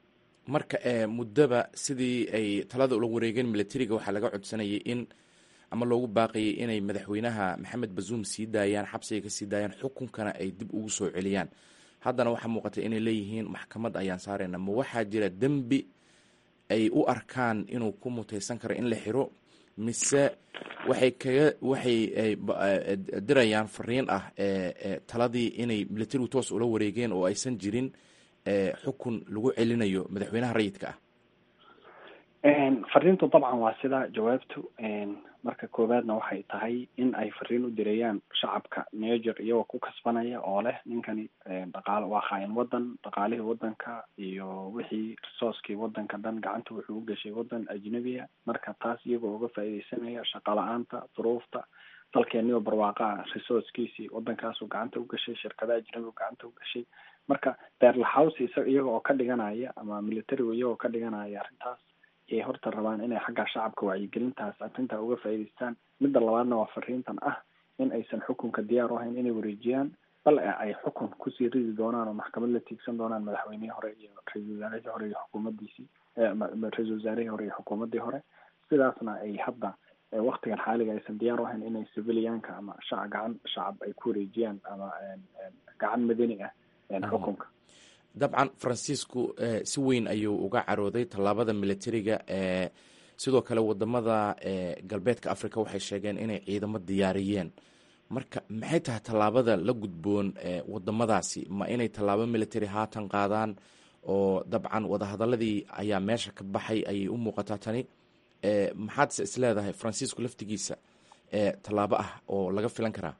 marka muddaba sidii ay talada ula wareegeen milatariga waxaa laga codsanayay in ama loogu baaqayay inay madaxweynaha maxamed bazuum sii daayaan xabsiga ka sii daayaan xukunkana ay dib ugu soo celiyaan haddana waxaa muuqata inay leeyihiin maxkamad ayaan saarayna ma waxaa jira dembi ay u arkaan inuu ku mutaysan karo in la xiro mise waxay kaga waxay dirayaan fariin ah taladii inay milatarigu toos ula wareegeen oo aysan jirin xukun lagu celinayo madaxweynaha rayidka ah fariintu dabcan waa sida jawaabtu marka koowaadna waxay tahay in ay fariin u direeyaan shacabka niger iyagoo ku kasbanaya oo leh ninkani dhaqaale waa khaayin wadan dhaqaalihii wadanka iyo wixii resourcekii wadanka dhan gacanta wuxuu u gashay wadan ajnabiya marka taas iyagoo uga faaideysanaya shaqa la-aanta duruufta dalkeenioo barwaaqa ah resourcekiisii wadankaasu gacanta u gashay shirkada ajnabigu gacanta u gashay marka beerlahouse iyaga oo ka dhiganaya ama militarigu iyagoo ka dhiganaya arrintaas yay horta rabaan inay xagga shacabka wacyigelintaas arrintaa uga faa'iidaystaan midda labaadna waa fariintan ah in aysan xukunka diyaar u ahayn inay wareejiyaan bal ay xukun kusii ridi doonaan oo maxkamad la tiigsan doonaan madaxweynihii hore iyo ra-isul wasaarihii hore iyo xukuumaddiisii ra-isul wasaarihii hore iyo xukuumaddii hore sidaasna ay hadda waktigan xaaliga aysan diyaar u ahayn inay civilianka ama shac gacan shacab ay ku wareejiyaan ama gacan madani ah xukunka dabcan faransiisku si weyn ayuu uga carooday tallaabada militariga sidoo kale wadamada galbeedka africa waxay sheegeen inay ciidamo diyaariyeen marka maxay tahay tallaabada la gudboon wadamadaasi ma inay tallaabo military haatan qaadaan oo dabcan wadahadaladii ayaa meesha ka baxay ayay u muuqataa tani maxaadse isleedahay faransiisku laftigiisa tallaabo ah oo laga filan karaa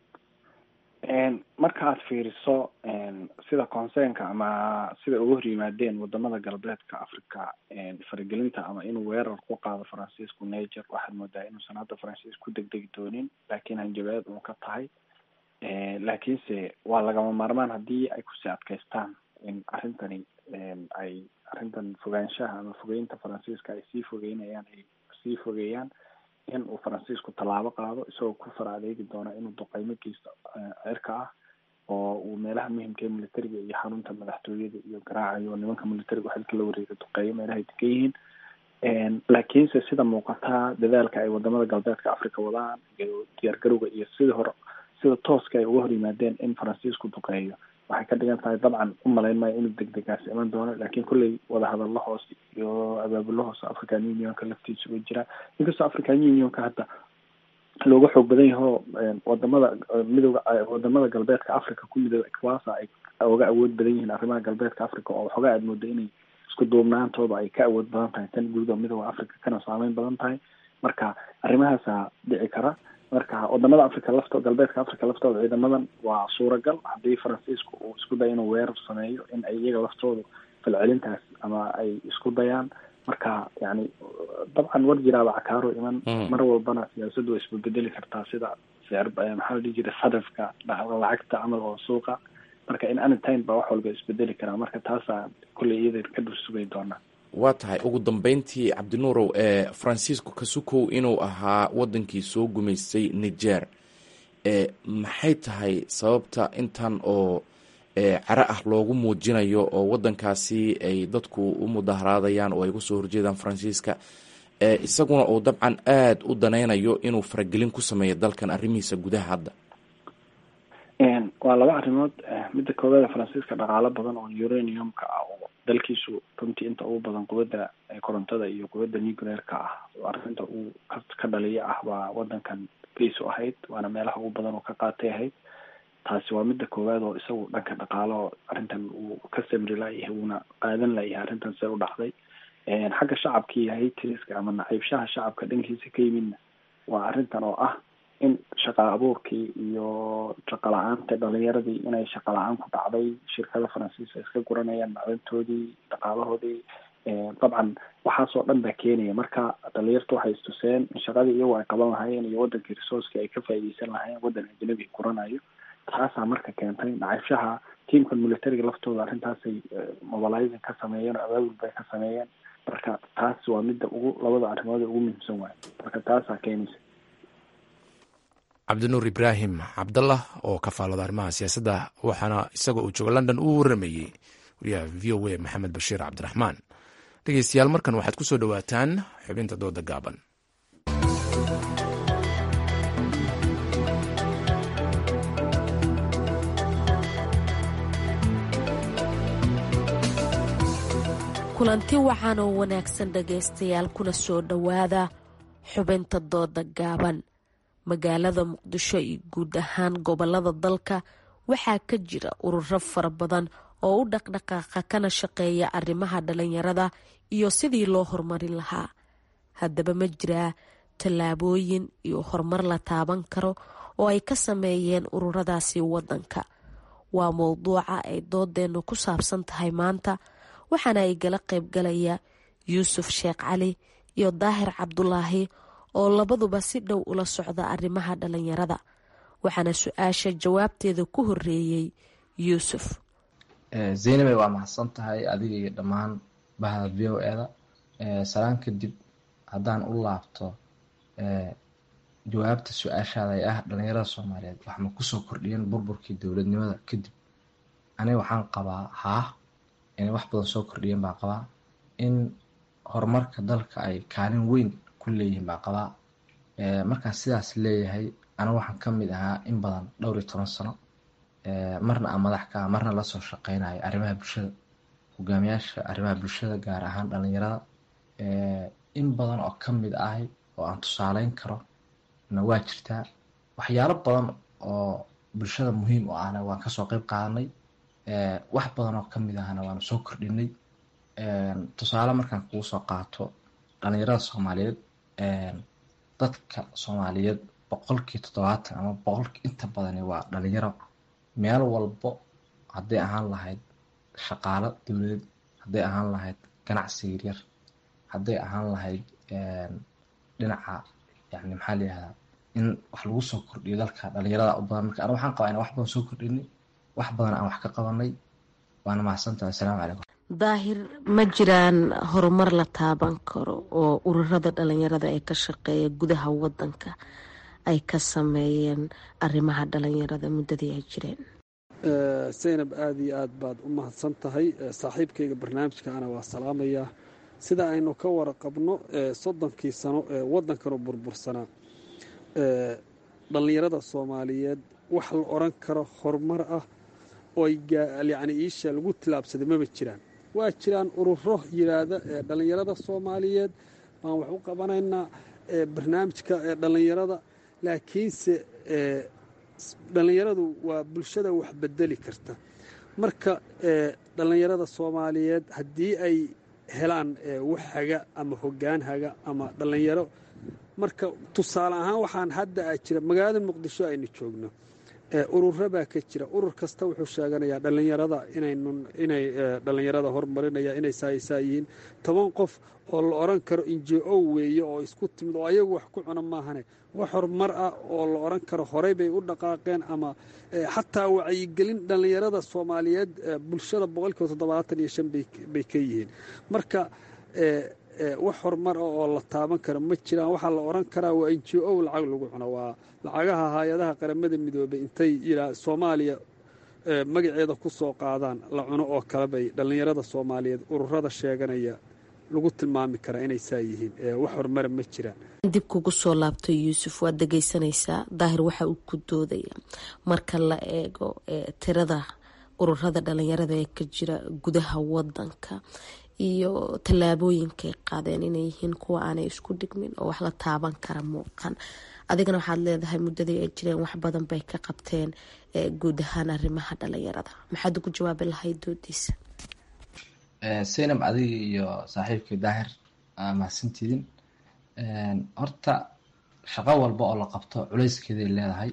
marka aad fiiriso sida concernka ama sida uga hor yimaadeen wadamada galbeedka africa faragelinta ama inuu weerar ku qaado faransiisku niger waxaad moodaa inuusan hadda faransiis ku degdegi doonin laakiin hanjabaad uu ka tahay laakiinse waa lagama maarmaan haddii ay kusii adkaystaan in arrintani ay arrintan fogaanshaha ama fogeynta faransiiska ay sii fogeynayaan ay sii fogeeyaan in uu faransiisku tallaabo qaado isagoo ku fara adeegi doona inuu duqeymo geysto cirka ah oo uu meelaha muhimka ee militariga iyo xarunta madaxtooyada iyo garaacayo nimanka militariga xilka la wareega duqeeyo meelahay degan yihiin laakiinse sida muuqataa dadaalka ay wadamada galbeedka africa wadaan iyo diyaargarowga iyo sidii hore sida tooska ay uga hor yimaadeen in faransiisku duqeeyo waxay ka dhigan tahay dabcan u malayn maayo inuu degdegaas iman doono laakiin kolley wadahadallo hoos iyo abaabulo hoose african unionka laftiisa u jira inkastoo african unionka hadda looga xoog badan yaho wadamada midooda wadamada galbeedka africa ku midooda equasa ay uga awood badan yihiin arrimaha galbeedka africa oo waxoogaa aad mooda inay isku duubnaantooda ay ka awood badan tahay tan guud oo midooda africa kana saameyn badan tahay marka arrimahaasa dhici kara marka wadamada africa lafto galbeedka africa laftooda ciidamadan waa suuragal haddii faransiisku uu isku dayo inuu weerar sameeyo in ay iyaga laftoodu falcelintaas ama ay isku dayaan marka yani dabcan war jiraaba cakaaro iman mar walbana siyaasaddu way isbabedeli kartaa sida sicir maxaa la dhihi jiray sarifka lacagta camal oo suuqa marka in anytime baa wax walba isbedeli karaa marka taasaa kulley iyada ka dhul sugay doonaa waa tahay ugu dambeyntii cabdinuurow ee faransiisku kasukow inuu ahaa wadankii soo gumaystay niger maxay tahay sababta intan oo caro ah loogu muujinayo oo wadankaasi ay dadku u mudaharaadayaan oo ay kusoo horjeedaan faransiiska isaguna uu dabcan aada u danaynayo inuu faragelin ku sameeyo dalkan arrimihiisa gudaha hadda waa laba arrimood midda koowaada faransiiska dhaqaalo badan oo uraniumka ah oo dalkiisu runtii inta ugu badan quwadda korontada iyo quwadda nuclearka ah arrinta uu ka dhaliyo ah waa wadankan base u ahayd waana meelaha ugu badan oo ka qaatay ahayd taasi waa midda koowaad oo isagu dhanka dhaqaalo arrintan uu ka samri layahay uuna qaadan layahay arrintan see u dhacday xagga shacabka iyo haytriska ama naciibshaha shacabka dhankiisa ka yimidna waa arrintan oo ah in shaqa abuurkii iyo shaqa la-aanta dhalinyaradii inay shaqa la-aan ku dhacday shirkada faransiis ay iska guranayaan macdantoodii dhaqaalahoodii dabcan waxaasoo dhan baa keenaya marka dhalinyartu waxay istuseen in shaqadii iyagu ay qaban lahaayeen iyo wadankii resourceki ay ka faa'iideysan lahaayeen waddan ajnabi guranayo taasaa marka keentay nacaybshaha tiamka militariga laftooda arrintaasay mobilizing ka sameeyeen oo abaabul bay ka sameeyeen marka taas waa midda ugu labada arrimood ugu muhiimsan waayo marka taasaa keenaysa cabdinuur ibraahim cabdallah oo ka faalooda arrimaha siyaasadda waxaana isagoo uu joogo london uu waramayey wariyaha v o a maxamed bashiir cabdiraxmaan dhegeystayaal markan waxaad ku soo dhowaataan xubinta dooda gaaban kulanti waxaan oo wanaagsan dhagaystayaal kuna soo dhowaada xubinta dooda gaaban magaalada muqdisho iyo guud ahaan gobolada dalka waxaa ka jira ururo fara badan oo u dhaqdhaqaaqa kana shaqeeya arrimaha dhalinyarada iyo sidii loo horumarin lahaa haddaba ma jiraa tallaabooyin iyo horumar la taaban karo oo ay ka sameeyeen ururadaasi wadanka waa mowduuca ay doodeennu ku saabsan tahay maanta waxaana ay gala qaybgalaya yuusuf sheekh cali iyo daahir cabdulaahi oo labaduba si dhow ula socda arrimaha dhalinyarada waxaana su-aasha jawaabteeda ku horeeyey yuusuf zaynabay waa mahadsan tahay adiga iyo dhammaan bahda v o eda salaan kadib haddaan u laabto jawaabta su-aashaada ee ah dhalinyarada soomaaliyeed waxma kusoo kordhiyeen burburkii dowladnimada kadib aniga waxaan qabaa haa inay wax badan soo kordhiyeen baa qabaa in horumarka dalka ay kaalin weyn ku leeyihiin baa qabaa markaan sidaas leeyahay aniga waxaan ka mid ahaa in badan dhowr iyo toban sano marna aan madax ka ah marna lasoo shaqeynayo arrimaha bulshada hogaamiyaasha arrimaha bulshada gaar ahaan dhalinyarada in badan oo ka mid ahay oo aan tusaaleyn karo na waa jirtaa waxyaalo badan oo bulshada muhiim u ahna waan kasoo qeyb qaadanay wax badan oo kamid ahna waanu soo kordhinay tusaale markaan kugu soo qaato dhalinyarada soomaaliyeed dadka soomaaliyeed boqolkii toddobaatan ama boqolkii inta badani waa dhalinyaro meel walbo hadday ahaan lahayd shaqaalo dowladeed hadday ahaan lahayd ganacsi yaryar hadday ahaan lahayd dhinaca yani maxaa la yihahdaa in wax lagu soo kordhiyo dalka dhalinyarada u badan marka aniga waxaan qabaa inaan wax badan soo kordhinay wax badan aan wax ka qabanay waana mahadsantahay assalaamu calaykum daahir ma jiraan horumar la taaban karo oo ururada dhalinyarada ee ka shaqeeya gudaha wadanka ay ka sameeyeen arrimaha dhalinyarada muddadii ay jireen zaynab aada iyo aad baad u mahadsan tahay saaxiibkayga barnaamijkaana waa salaamayaa sida aynu ka waraqabno soddonkii sano ee waddankanu burbursanaa dhallinyarada soomaaliyeed wax la odhan karo horumar ah oo yacni iisha lagu tilaabsaday maba jiraan waa jiraan ururo yidhaahda ee dhallinyarada soomaaliyeed baan wax u qabanaynaa barnaamijka ee dhallinyarada laakiinse dhallinyaradu waa bulshada wax bedeli karta marka dhallinyarada soomaaliyeed haddii ay helaan wax haga ama hoggaan haga ama dhallinyaro marka tusaale ahaan waxaan hadda a jira magaalada muqdisho aynu joogno ururo baa ka jira urur kasta wuxuu sheeganayaa dhallinyarada inay dhallinyarada hormarinaya inay saaisaa yihiin toban qof oo la odhan karo injo weeye oo isku timid oo ayagu wax ku cuna maahane wax horumar ah oo la odhan karo horey bay u dhaqaaqeen ama xataa wacyigelin dhallinyarada soomaaliyeed bulshada boqolkiiba toddobaatan iyo shan bay ka yihiin marka wax horumar ah oo la taaban karo ma jiraan waxaa la odhan karaa waa n j o lacag lagu cuno waa lacagaha hay-adaha qaramada midoobay intay yidhaa soomaaliya magaceeda ku soo qaadaan la cuno oo kale bay dhallinyarada soomaaliyeed ururada sheeganaya lagu tilmaami karaa inay saa yihiin wax horumara ma jiraan dib kugu soo laabto yuusuf waad dhegeysanaysaa daahir waxa uu ku doodaya marka la eego tirada ururada dhalinyarada ee ka jira gudaha wadanka iyo tallaabooyinkay qaadeen inay yihiin kuwa aanay isku dhigmin oo wax la taaban kara muuqan adigana waxaad leedahay muddadii ay jireen wax badan bay ka qabteen guud ahaan arrimaha dhalinyarada maxaad ugu jawaabi lahayd doodiisa saynab adiga iyo saaxiibkii daahir mahadsantiidin horta shaqo walba oo la qabto culeyskeeday leedahay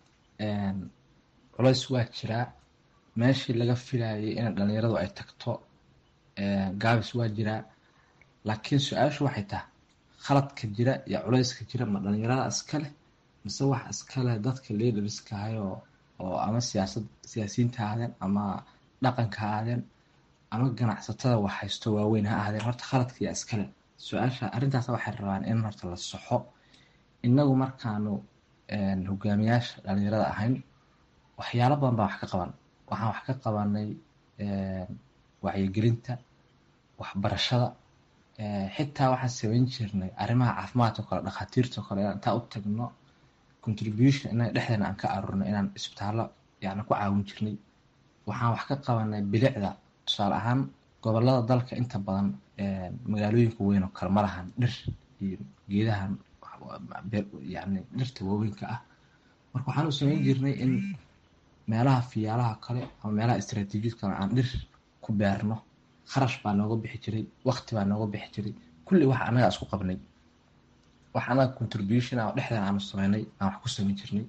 culeys waa jiraa meeshii laga filayay in dhalinyaradu ay tagto gaabis waa jiraa laakiin su-aashu waxay tahay khaladka jira iyo culeyska jira ma dhalinyarada iskale mise wax iskale dadka leaderska ahayoo oo ama siyaasad siyaasiyiinta ha ahdeen ama dhaqanka ha ahdeen ama ganacsatada wax haysto waaweyn ha ahdeen horta khaladka iyo iskale su-aasha arrintaas waxay rabaan in horta la soxo inagu markaanu hogaamiyaasha dhalinyarada ahayn waxyaalo badan baa wax ka qaban waxaan wax ka qabanay wacyigelinta waxbarashada xitaa waxaan samayn jirnay arrimaha caafimaadka kale dhakhaatiirta kale inaan intaa u tagno contribution inaga dhexdeena aan ka aruurno inaan isbitaallo yani ku caawin jirnay waxaan wax ka qabanay bilicda tusaale ahaan gobolada dalka inta badan magaalooyinka weyn oo kale ma lahan dhir iyo geedahan yani dhirta waaweynka ah marka waxaan u samayn jirnay in meelaha fiyaalaha kale ama meelaha istraatiijiyad kale aan dhir ku beerno kharash baa nooga bixi jiray waqti baa nooga bixi jiray kulli wax anaga isku qabnay wax anaga contribution ah oo dhexdeena aanu sameynay aan wax ku samayn jirnay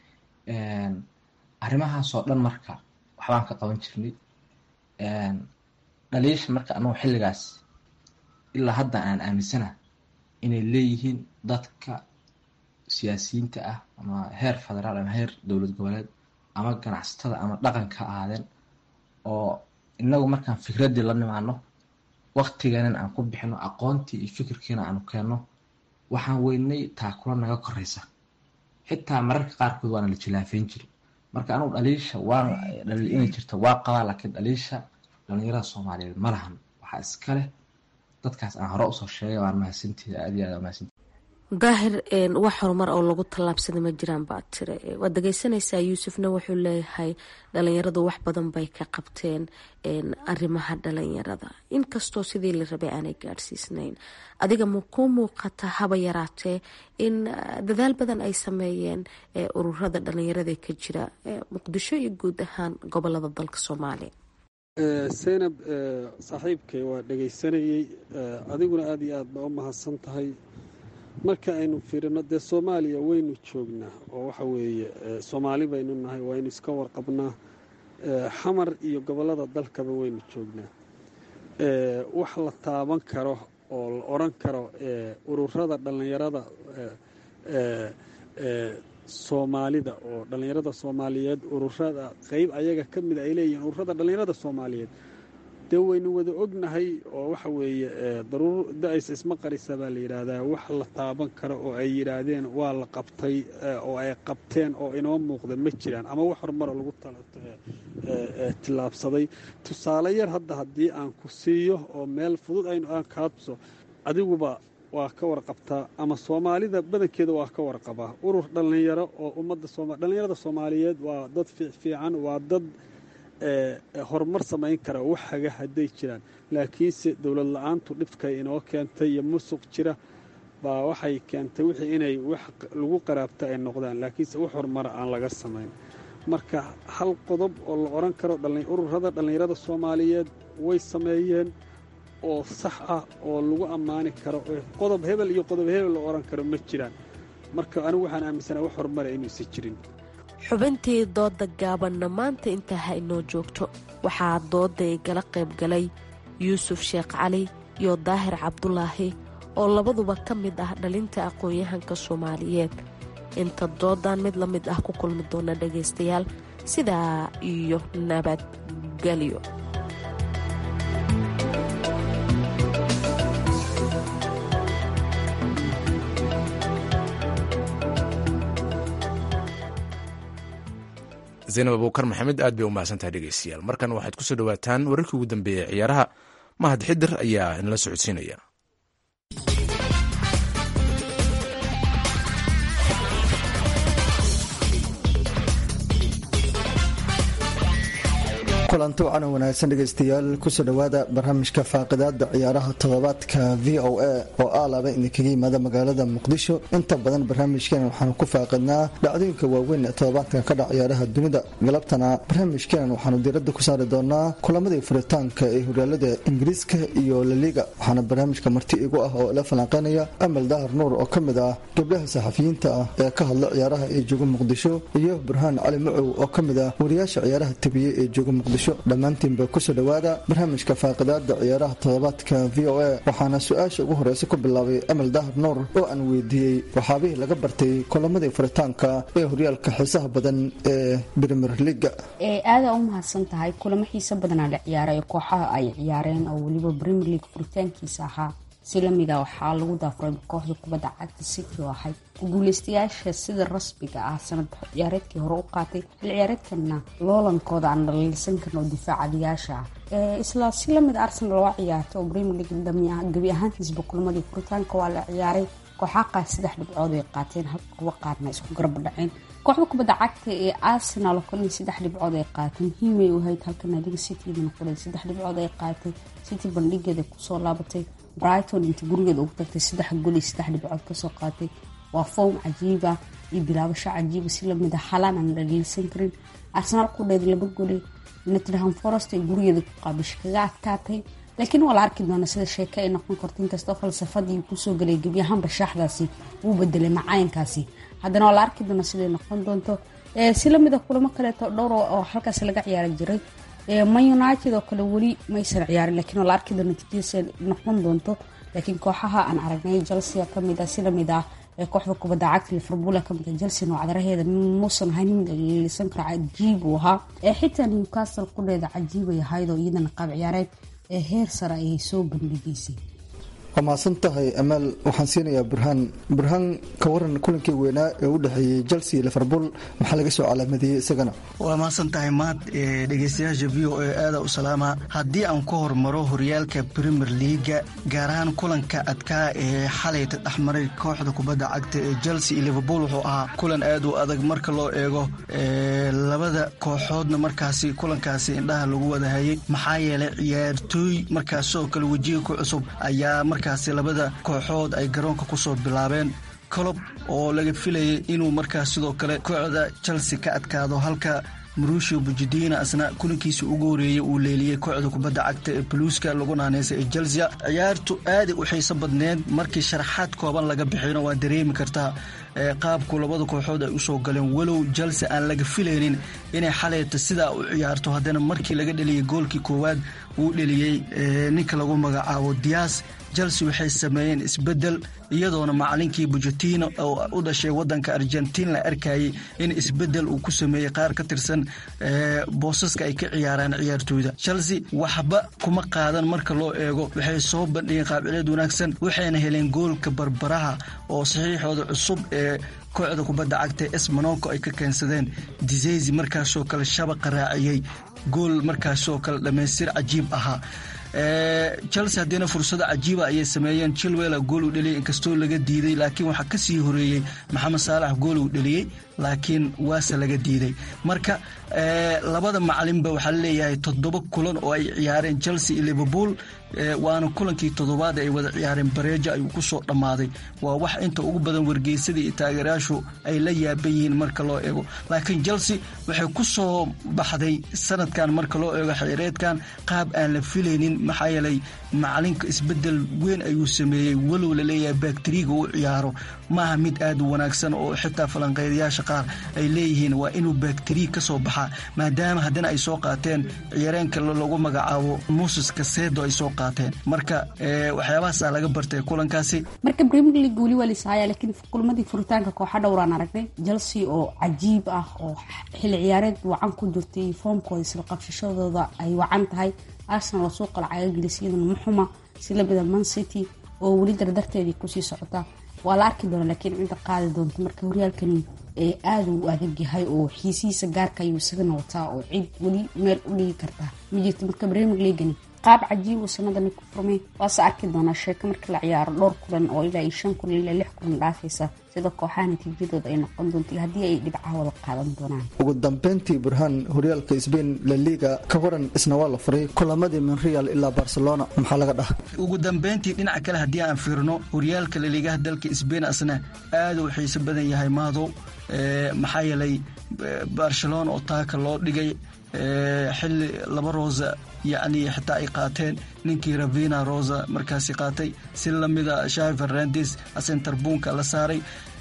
arrimahaasoo dhan marka waxbaan ka qaban jirnay dhaliisha marka anagu xilligaas ilaa hadda aan aaminsana inay leeyihiin dadka siyaasiyiinta ah ama heer federaal ama heer dowlad goboleed ama ganacsatada ama dhaqanka ahaadeen oo inagu markaan fikraddii la nimaano waktigeenan aan ku bixino aqoontii iyo fikirkiina aanu keenno waxaan weynay taakula naga koreysa xitaa mararka qaarkood waana la jilaafeyn jiri marka anugu dhaliisha waan dhaliil inay jirto waa qabaa laakiin dhaliisha dhalinyarada soomaaliyeed ma lahan waxaa iska leh dadkaas aan hore usoo sheegay waan mahadsantihi aad iyo aad mahadsantihi daahir wax horumar oo lagu tallaabsaday ma jiraan baad tire waad dhegeysanaysaa yuusufna wuxuu leeyahay dhalinyaradu wax badan bay ka qabteen arrimaha dhalinyarada inkastoo sidii la rabay aanay gaadhsiisnayn adiga ma kuu muuqata haba yaraatee in dadaal badan ay sameeyeen ururada dhalinyarada ka jira muqdisho iyo guud ahaan gobolada dalka soomaaliya seynab saaxiibkay waa dhegaysanayey adiguna aada iyo aad baa u mahadsan tahay marka aynu fiirino dee soomaaliya waynu joognaa oo waxa weeye soomaali baynu nahay waynu iska warqabnaa xamar iyo gobollada dalkaba waynu joognaa wax la taaban karo oo la odran karo ururada dhallinyarada soomaalida oo dhallinyarada soomaaliyeed ururada qeyb ayaga ka mida ay leeyihiin ururada dhallinyarada soomaaliyeed dee waynu wada ognahay oo waxa weeye daruur da-aysa isma qarisa baa la yidhaahdaa wax la taaban karo oo ay yidhaahdeen waa la qabtay oo ay qabteen oo inoo muuqda ma jiraan ama wax horumaro lagu tillaabsaday tusaale yar hadda haddii aan ku siiyo oo meel fudud aynu aan kaabso adiguba waa ka warqabtaa ama soomaalida badankeeda waa ka warqabaa urur dhallinyaro oo ummadda sooma dhallinyarada soomaaliyeed waa dad fiican waa dad horumar samayn kara wax haga hadday jiraan laakiinse dowlad la-aantu dhibkay inoo keentay iyo musuq jira baa waxay keentay wixii inay wax lagu qaraabta ay noqdaan laakiinse wax horumara aan laga samayn marka hal qodob oo la odhan karo ururada dhallinyarada soomaaliyeed way sameeyeen oo sax ah oo lagu ammaani karo qodob hebel iyo qodob hebel la odhan karo ma jiraan marka anigu waxaan aaminsana wax horumara inuusan jirin xubintii dooda gaabanna maanta intaa ha inoo joogto waxaa dooda igala qayb galay yuusuf sheekh cali iyo daahir cabdulaahi oo labaduba ka mid ah dhalinta aqoon-yahanka soomaaliyeed inta doodan mid la mid ah ku kulmi doona dhagaystayaal sidaa iyo nabadgelyo zaynab abuukar maxamed aad bay u mahadsantahay dhegeystayaal markan waxaad kusoo dhawaataan wararkii ugu dambeeyey ciyaaraha mahad xidir ayaa inala socodsiinaya kulanti wacan wanaagsan dhegaystayaal kusoo dhowaada barnaamijka faaqidaada ciyaaraha toddobaadka v o a oo aalaba idinkaga yimaada magaalada muqdisho inta badan barnaamijkeenan waxaanu ku faaqidnaa dhacdooyinka waaweyn ee toddobaadkan ka dhac ciyaaraha dunida galabtana barnaamijkeenan waxaanu diiradda ku saari doonaa kulamadii furitaanka ee horyaalada ingiriiska iyo laliga waxaana barnaamijka marti igu ah oo ila falanqeynaya amal dahar nuur oo ka mid ah gabdhaha saxafiyiinta ah ee ka hadla ciyaaraha ee jooga muqdisho iyo burhaan cali macow oo ka mid ah wariyaasha ciyaaraha tabiye ee jooga muqdisho dhammaantiinba kusoo dhowaada barnaamijka faaqidaada ciyaaraha toddobaadka v o a waxaana su-aasha ugu horeysa ku bilaabay amal dahar nuur oo aan weydiiyey waxaabihii laga bartay kulamadii furitaanka ee horyaalka xiisaha badan ee brimer liga aada u mahadsan tahay kulamo xiisa badanaa la ciyaaray kooxaha ay ciyaareen oo weliba premier league furitaankiisa ahaa si lamida waxaa lagu daafuray kooxda kubadda cagta city oo ahayd guuleystayaasha sida rasmiga ah sanad ciyaareedkii hore u qaatay xil ciyaareedkana loolankooda aan dhaliilsan karno oo difaacadayaasha ah isla si lamid arsenal waa ciyaartay oo premier league gebi ahaantiisba kulamadii furitaanka waa la ciyaaray kooxaa qaad saddex dhibcood ay qaateen hal kuwa qaarna isku garba dhaceen kooxda kubadda cagta ee arsenal oo kale saddex dhibcood ay qaatay muhiimay u ahayd halka naadiga citydana kale saddex dhibcood ay qaatay city bandhigeeda kusoo laabatay brighton inta gurigeeda ugu tagtay saddex gol iyo saddex dhibcood kasoo qaatay waa foom cajiiba iyo bilaabasho cajiiba si lamid a halaan aan dhaliilsan karin arsenaal qudheed laba gole nottingham forest ay gurigeeda ku qaabisha kaga adkaatay laakiin waa la arki doona sida sheeke ay noqon karto inkastoo falsafadii kusoo galay gebi ahaanba shaaxdaasi wuu bedelay macayankaasi haddana waa la arki doona siday noqon doonto si lamida kulamo kaleeto dhowr oo halkaas laga ciyaari jiray man united oo kale weli maysan ciyaarin lakiin waa la arki doona natiijadiisa noqon doonto laakiin kooxaha aan aragnay chelsea kamid ah si lamid ah ee kooxda kubadda cagta liverpool kamid ah chelsea noocdaraheeda muusan ahayn mid lalisan karo cajiib uu ahaa xitaa newcastle qudheeda cajiibay ahayd oo iyadana qaab ciyaareed ee heer sare ayay soo bandhigaysay waa mahadsan tahay amaal waxaan siinayaa burhaan burhaan ka waran kulankii weynaa ee u dhexeeyey chelsea liverpool maxaa laga soo calaamadeeyey isagana waa mahadsan tahay maad dhegeystayaasha v o e aada u salaama haddii aan ku hormaro horyaalka premier leaga gaar ahaan kulanka adkaa ee xalayta dhexmaray kooxda kubadda cagta ee chelsea iyo liverpool wuxuu ahaa kulan aad u adag marka loo eego labada kooxoodna markaasi kulankaasi indhaha lagu wadahayay maxaa yeelay ciyaartooy markaasoo kale wejiga ku cusub ayaa markaasi labada kooxood ay garoonka kusoo bilaabeen colob oo laga filayay inuu markaas sidoo kale kooxda chelsea ka adkaado halka marushio bujidina asna kulankiisa ugu horeeyey uu leeliyey kooxda kubadda cagta ee buluuska lagu naaneysa ee chelsea ciyaartu aaday u xiiso badneed markii sharaxaad kooban laga bixino waa dareemi kartaa qaabku labada kooxood ay usoo galeen walow chelsea aan laga filaynin inay xalayta sidaa u ciyaarto haddana markii laga dheliyey goolkii koowaad uu dheliyey ninka lagu magacaabo dias chelsea waxay sameeyeen isbedel iyadoona macalinkii bujatino oo u dhashay wadanka argentiin la arkayay in isbedel uu ku sameeyey qaar ka tirsan boosaska ay ka ciyaaraan ciyaartooyda chelsea waxba kuma qaadan marka loo eego waxay soo bandhigeen qaabcileed wanaagsan waxayna heleen goolka barbaraha oo saxiixooda cusub ee kooxda kubadda cagta es monoko ay ka keensadeen diseysi markaasoo kale shabaqa raaciyey gool markaasoo kale dhammaystir cajiib ahaa chelsea haddiina fursado cajiiba ayay sameeyeen chilwell gool uu dheliyay inkastoo laga diiday laakiin waxaa kasii horeeyey maxamed saalax gool uu dheliyey laakiin waase laga diiday marka labada macalinba waxaa laleeyahay toddoba kulan oo ay ciyaareen chelsea iyo liverpool waana kulankii toddobaad ay wada ciyaareen bareejo ayuu kusoo dhammaaday waa wax inta ugu badan wargeysadii iyo taageerayaashu ay la yaaban yihiin marka loo eego laakiin chelsea waxay ku soo baxday sanadkan marka loo eego xeereedkan qaab aan la filaynin maxaa yeelay macalinka isbedel weyn ayuu sameeyey walow laleeyahay bakteriga u ciyaaro maaha mid aad u wanaagsan oo xitaa falanqeydayaasha qaar ay leeyihiin waa inuu bakteriya ka soo baxaa maadaama haddana ay soo qaateen ciyaareenka lagu magacaabo muses kasedo ay soo qaateen marka waxyaabahaasa laga bartay kulankaasi marka premier league weli waa lisahaya laakiin kulmadii furitaanka kooxa dhowraan aragnay chelsea oo cajiib ah oo xilli ciyaareed wacan ku jirtay foomkooda isla qabshashadooda ay wacan tahay arsenal oo suuqa lacaga gelisay iyaduna muxuma si lamida man city oo weli dardarteedii kusii socota waa la arki doona laakiin cidda qaadi doonta marka horyaalkani ee aada u adag yahay oo xiisihiisa gaarka ayuu isagana wataa oo cid weli meel u dhigi kartaa ma jirto marka premier leagani qaab cajiib uu sanadani ku furmay waase arki doonaa sheeko marka la ciyaaro dhowr kulan oo ilaa iyo shan kulan ilaa lix kulan dhaafaysa sida kooxaha natiijadooda ay noqon doonto haddii ay dhibcaha wada qaadan doonaan ugu dambeyntii burhaan horyaalka sbain la liga ka waran isna waa la furay kulamadii monreal ilaa barcelona maxaa laga dhaha ugu dambeyntii dhinaca kale haddii aan fiirno horyaalka laliigaha dalka sbain asna aada u xiiso badan yahay maadow maxaa yeelay barcelona oo taaka loo dhigay xili laba rosa yacni xitaa ay qaateen ninkii ravina rosa markaasi qaatay si lamida shavi fernandes asentarbuunka la saaray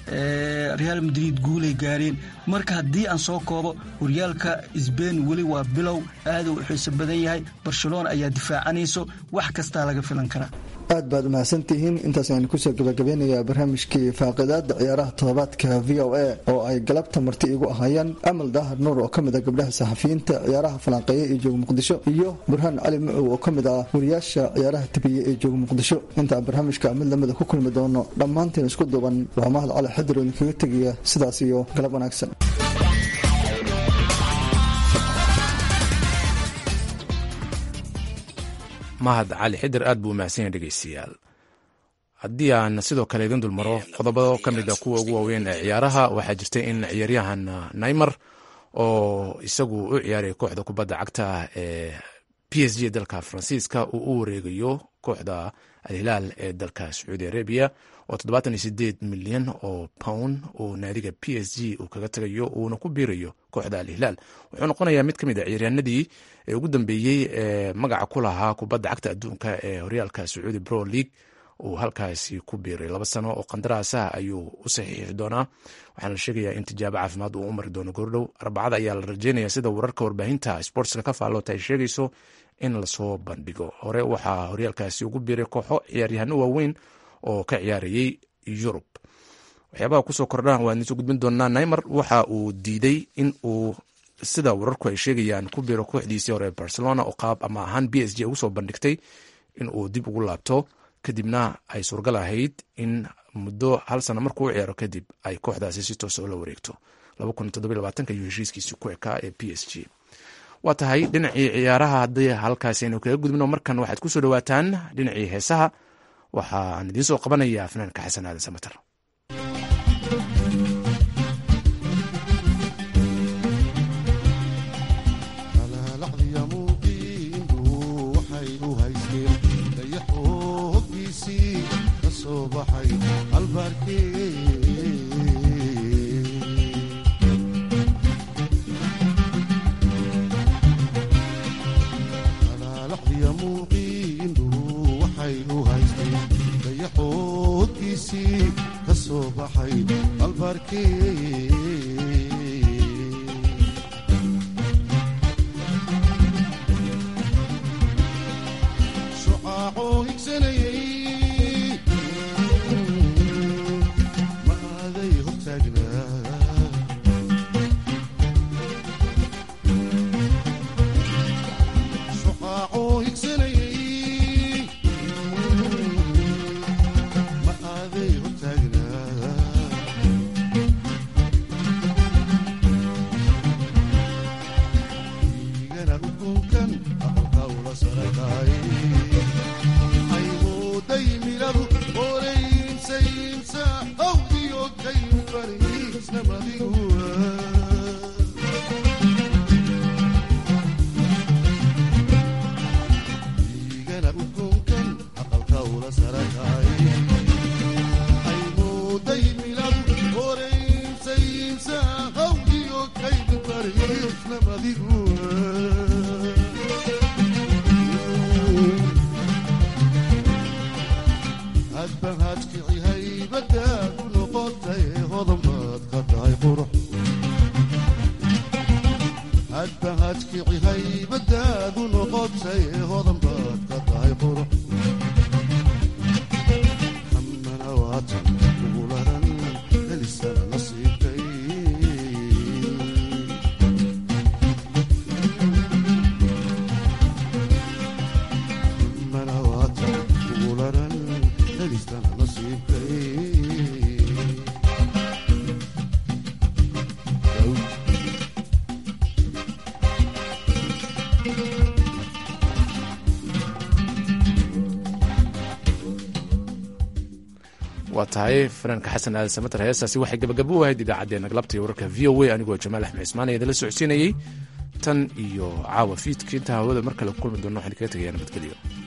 real madrid guulay gaareen marka haddii aan soo koobo horyaalka sbain weli waa bilow aada u xiiso badan yahay barcelona ayaa difaacanayso wax kastaa laga filan karaa aad baad umahadsantihiin intaas ayaan kusoo gabagabeynayaa barnaamijkii faaqidaada ciyaaraha todobaadka v o a oo ay galabta marti igu ahaayeen amal daahar nuur oo kamid ah gabdhaha saxafiyiinta ciyaaraha falanqeeya ee jooga muqdisho iyo burhaan cali macow oo kamid ah wariyaasha ciyaaraha tabiye ee jooga muqdisho intaan barnaamijka mid lamida ku kulmi doono dhammaanteen isku duuban waa mahad cali xadir oo idinkaga tegaya sidaas iyo galab wanaagsan mahad cali xidir aad buu umahadsan yahay dhegeystayaal haddii aan sidoo kale idin dulmaro qodobo ka mid a kuwa ugu waaweyn ee ciyaaraha waxaa jirtay in ciyaaryahan naymar oo isagu u ciyaaray kooxda kubadda cagta ee p s g dalka faransiiska uu u wareegayo kooxda alhilaal ee dalka sacuudi arabia oo toddobaatan iyo sideed milyan oo pound uu naadiga p s g uu kaga tagayo uuna ku biirayo kooxda alhilaal wuxuu noqonayaa mid ka mid a ciyaaryahanadii ee ugu dambeeyey ee magaca ku lahaa kubadda cagta adduunka ee horyaalka sacuudi pro league uu halkaasi ku biiray laba sano oo qandaraasaha ayuu u saxiixi doonaa waxaana la sheegayaa in tijaabo caafimaad uu u mari doono goordhow arbacada ayaa la rajeynaya sida wararka warbaahinta sportska ka faalloota ay sheegayso in lasoo bandhigo hore waxaa horyaalkaasi ugu biiray kooxo ciyaaryahano waaweyn oo ka ciyaarayay yurub waxyaabaha kusoo kordhaan waan idinsoo gudbin doonaa naymar waxa uu diiday in uu sida wararku ay sheegayaan ku biiro kooxdiisii hore barcelona oo qaab ama ahaan b s g ugu soo bandhigtay in uu dib ugu laabto kadibna ay suurgal ahayd in muddo hal sana markuu u ciyaaro kadib ay kooxdaasi si toosa ula wareegto ayuu heshiiskiisi ku ekaa ee p s g waa tahay dhinacii ciyaaraha haddii halkaasi aynu kaga gudbino markan waxaad kusoo dhawaataan dhinacii heesaha waxaan idiin soo qabanayaa fanaanka xasan aadan samater waa tahay fanaanka xasan aadan samater heestaasi waxay gabagabo u ahayd idaacaddeenna galabta iyo wararka v o a anigoo jamaal axmed cismaan ee idinla socodsiinayey tan iyo caawa fiidka intaa hawada mar kale ku kulmi doona waxaan kaga tegayaa nabadgelyo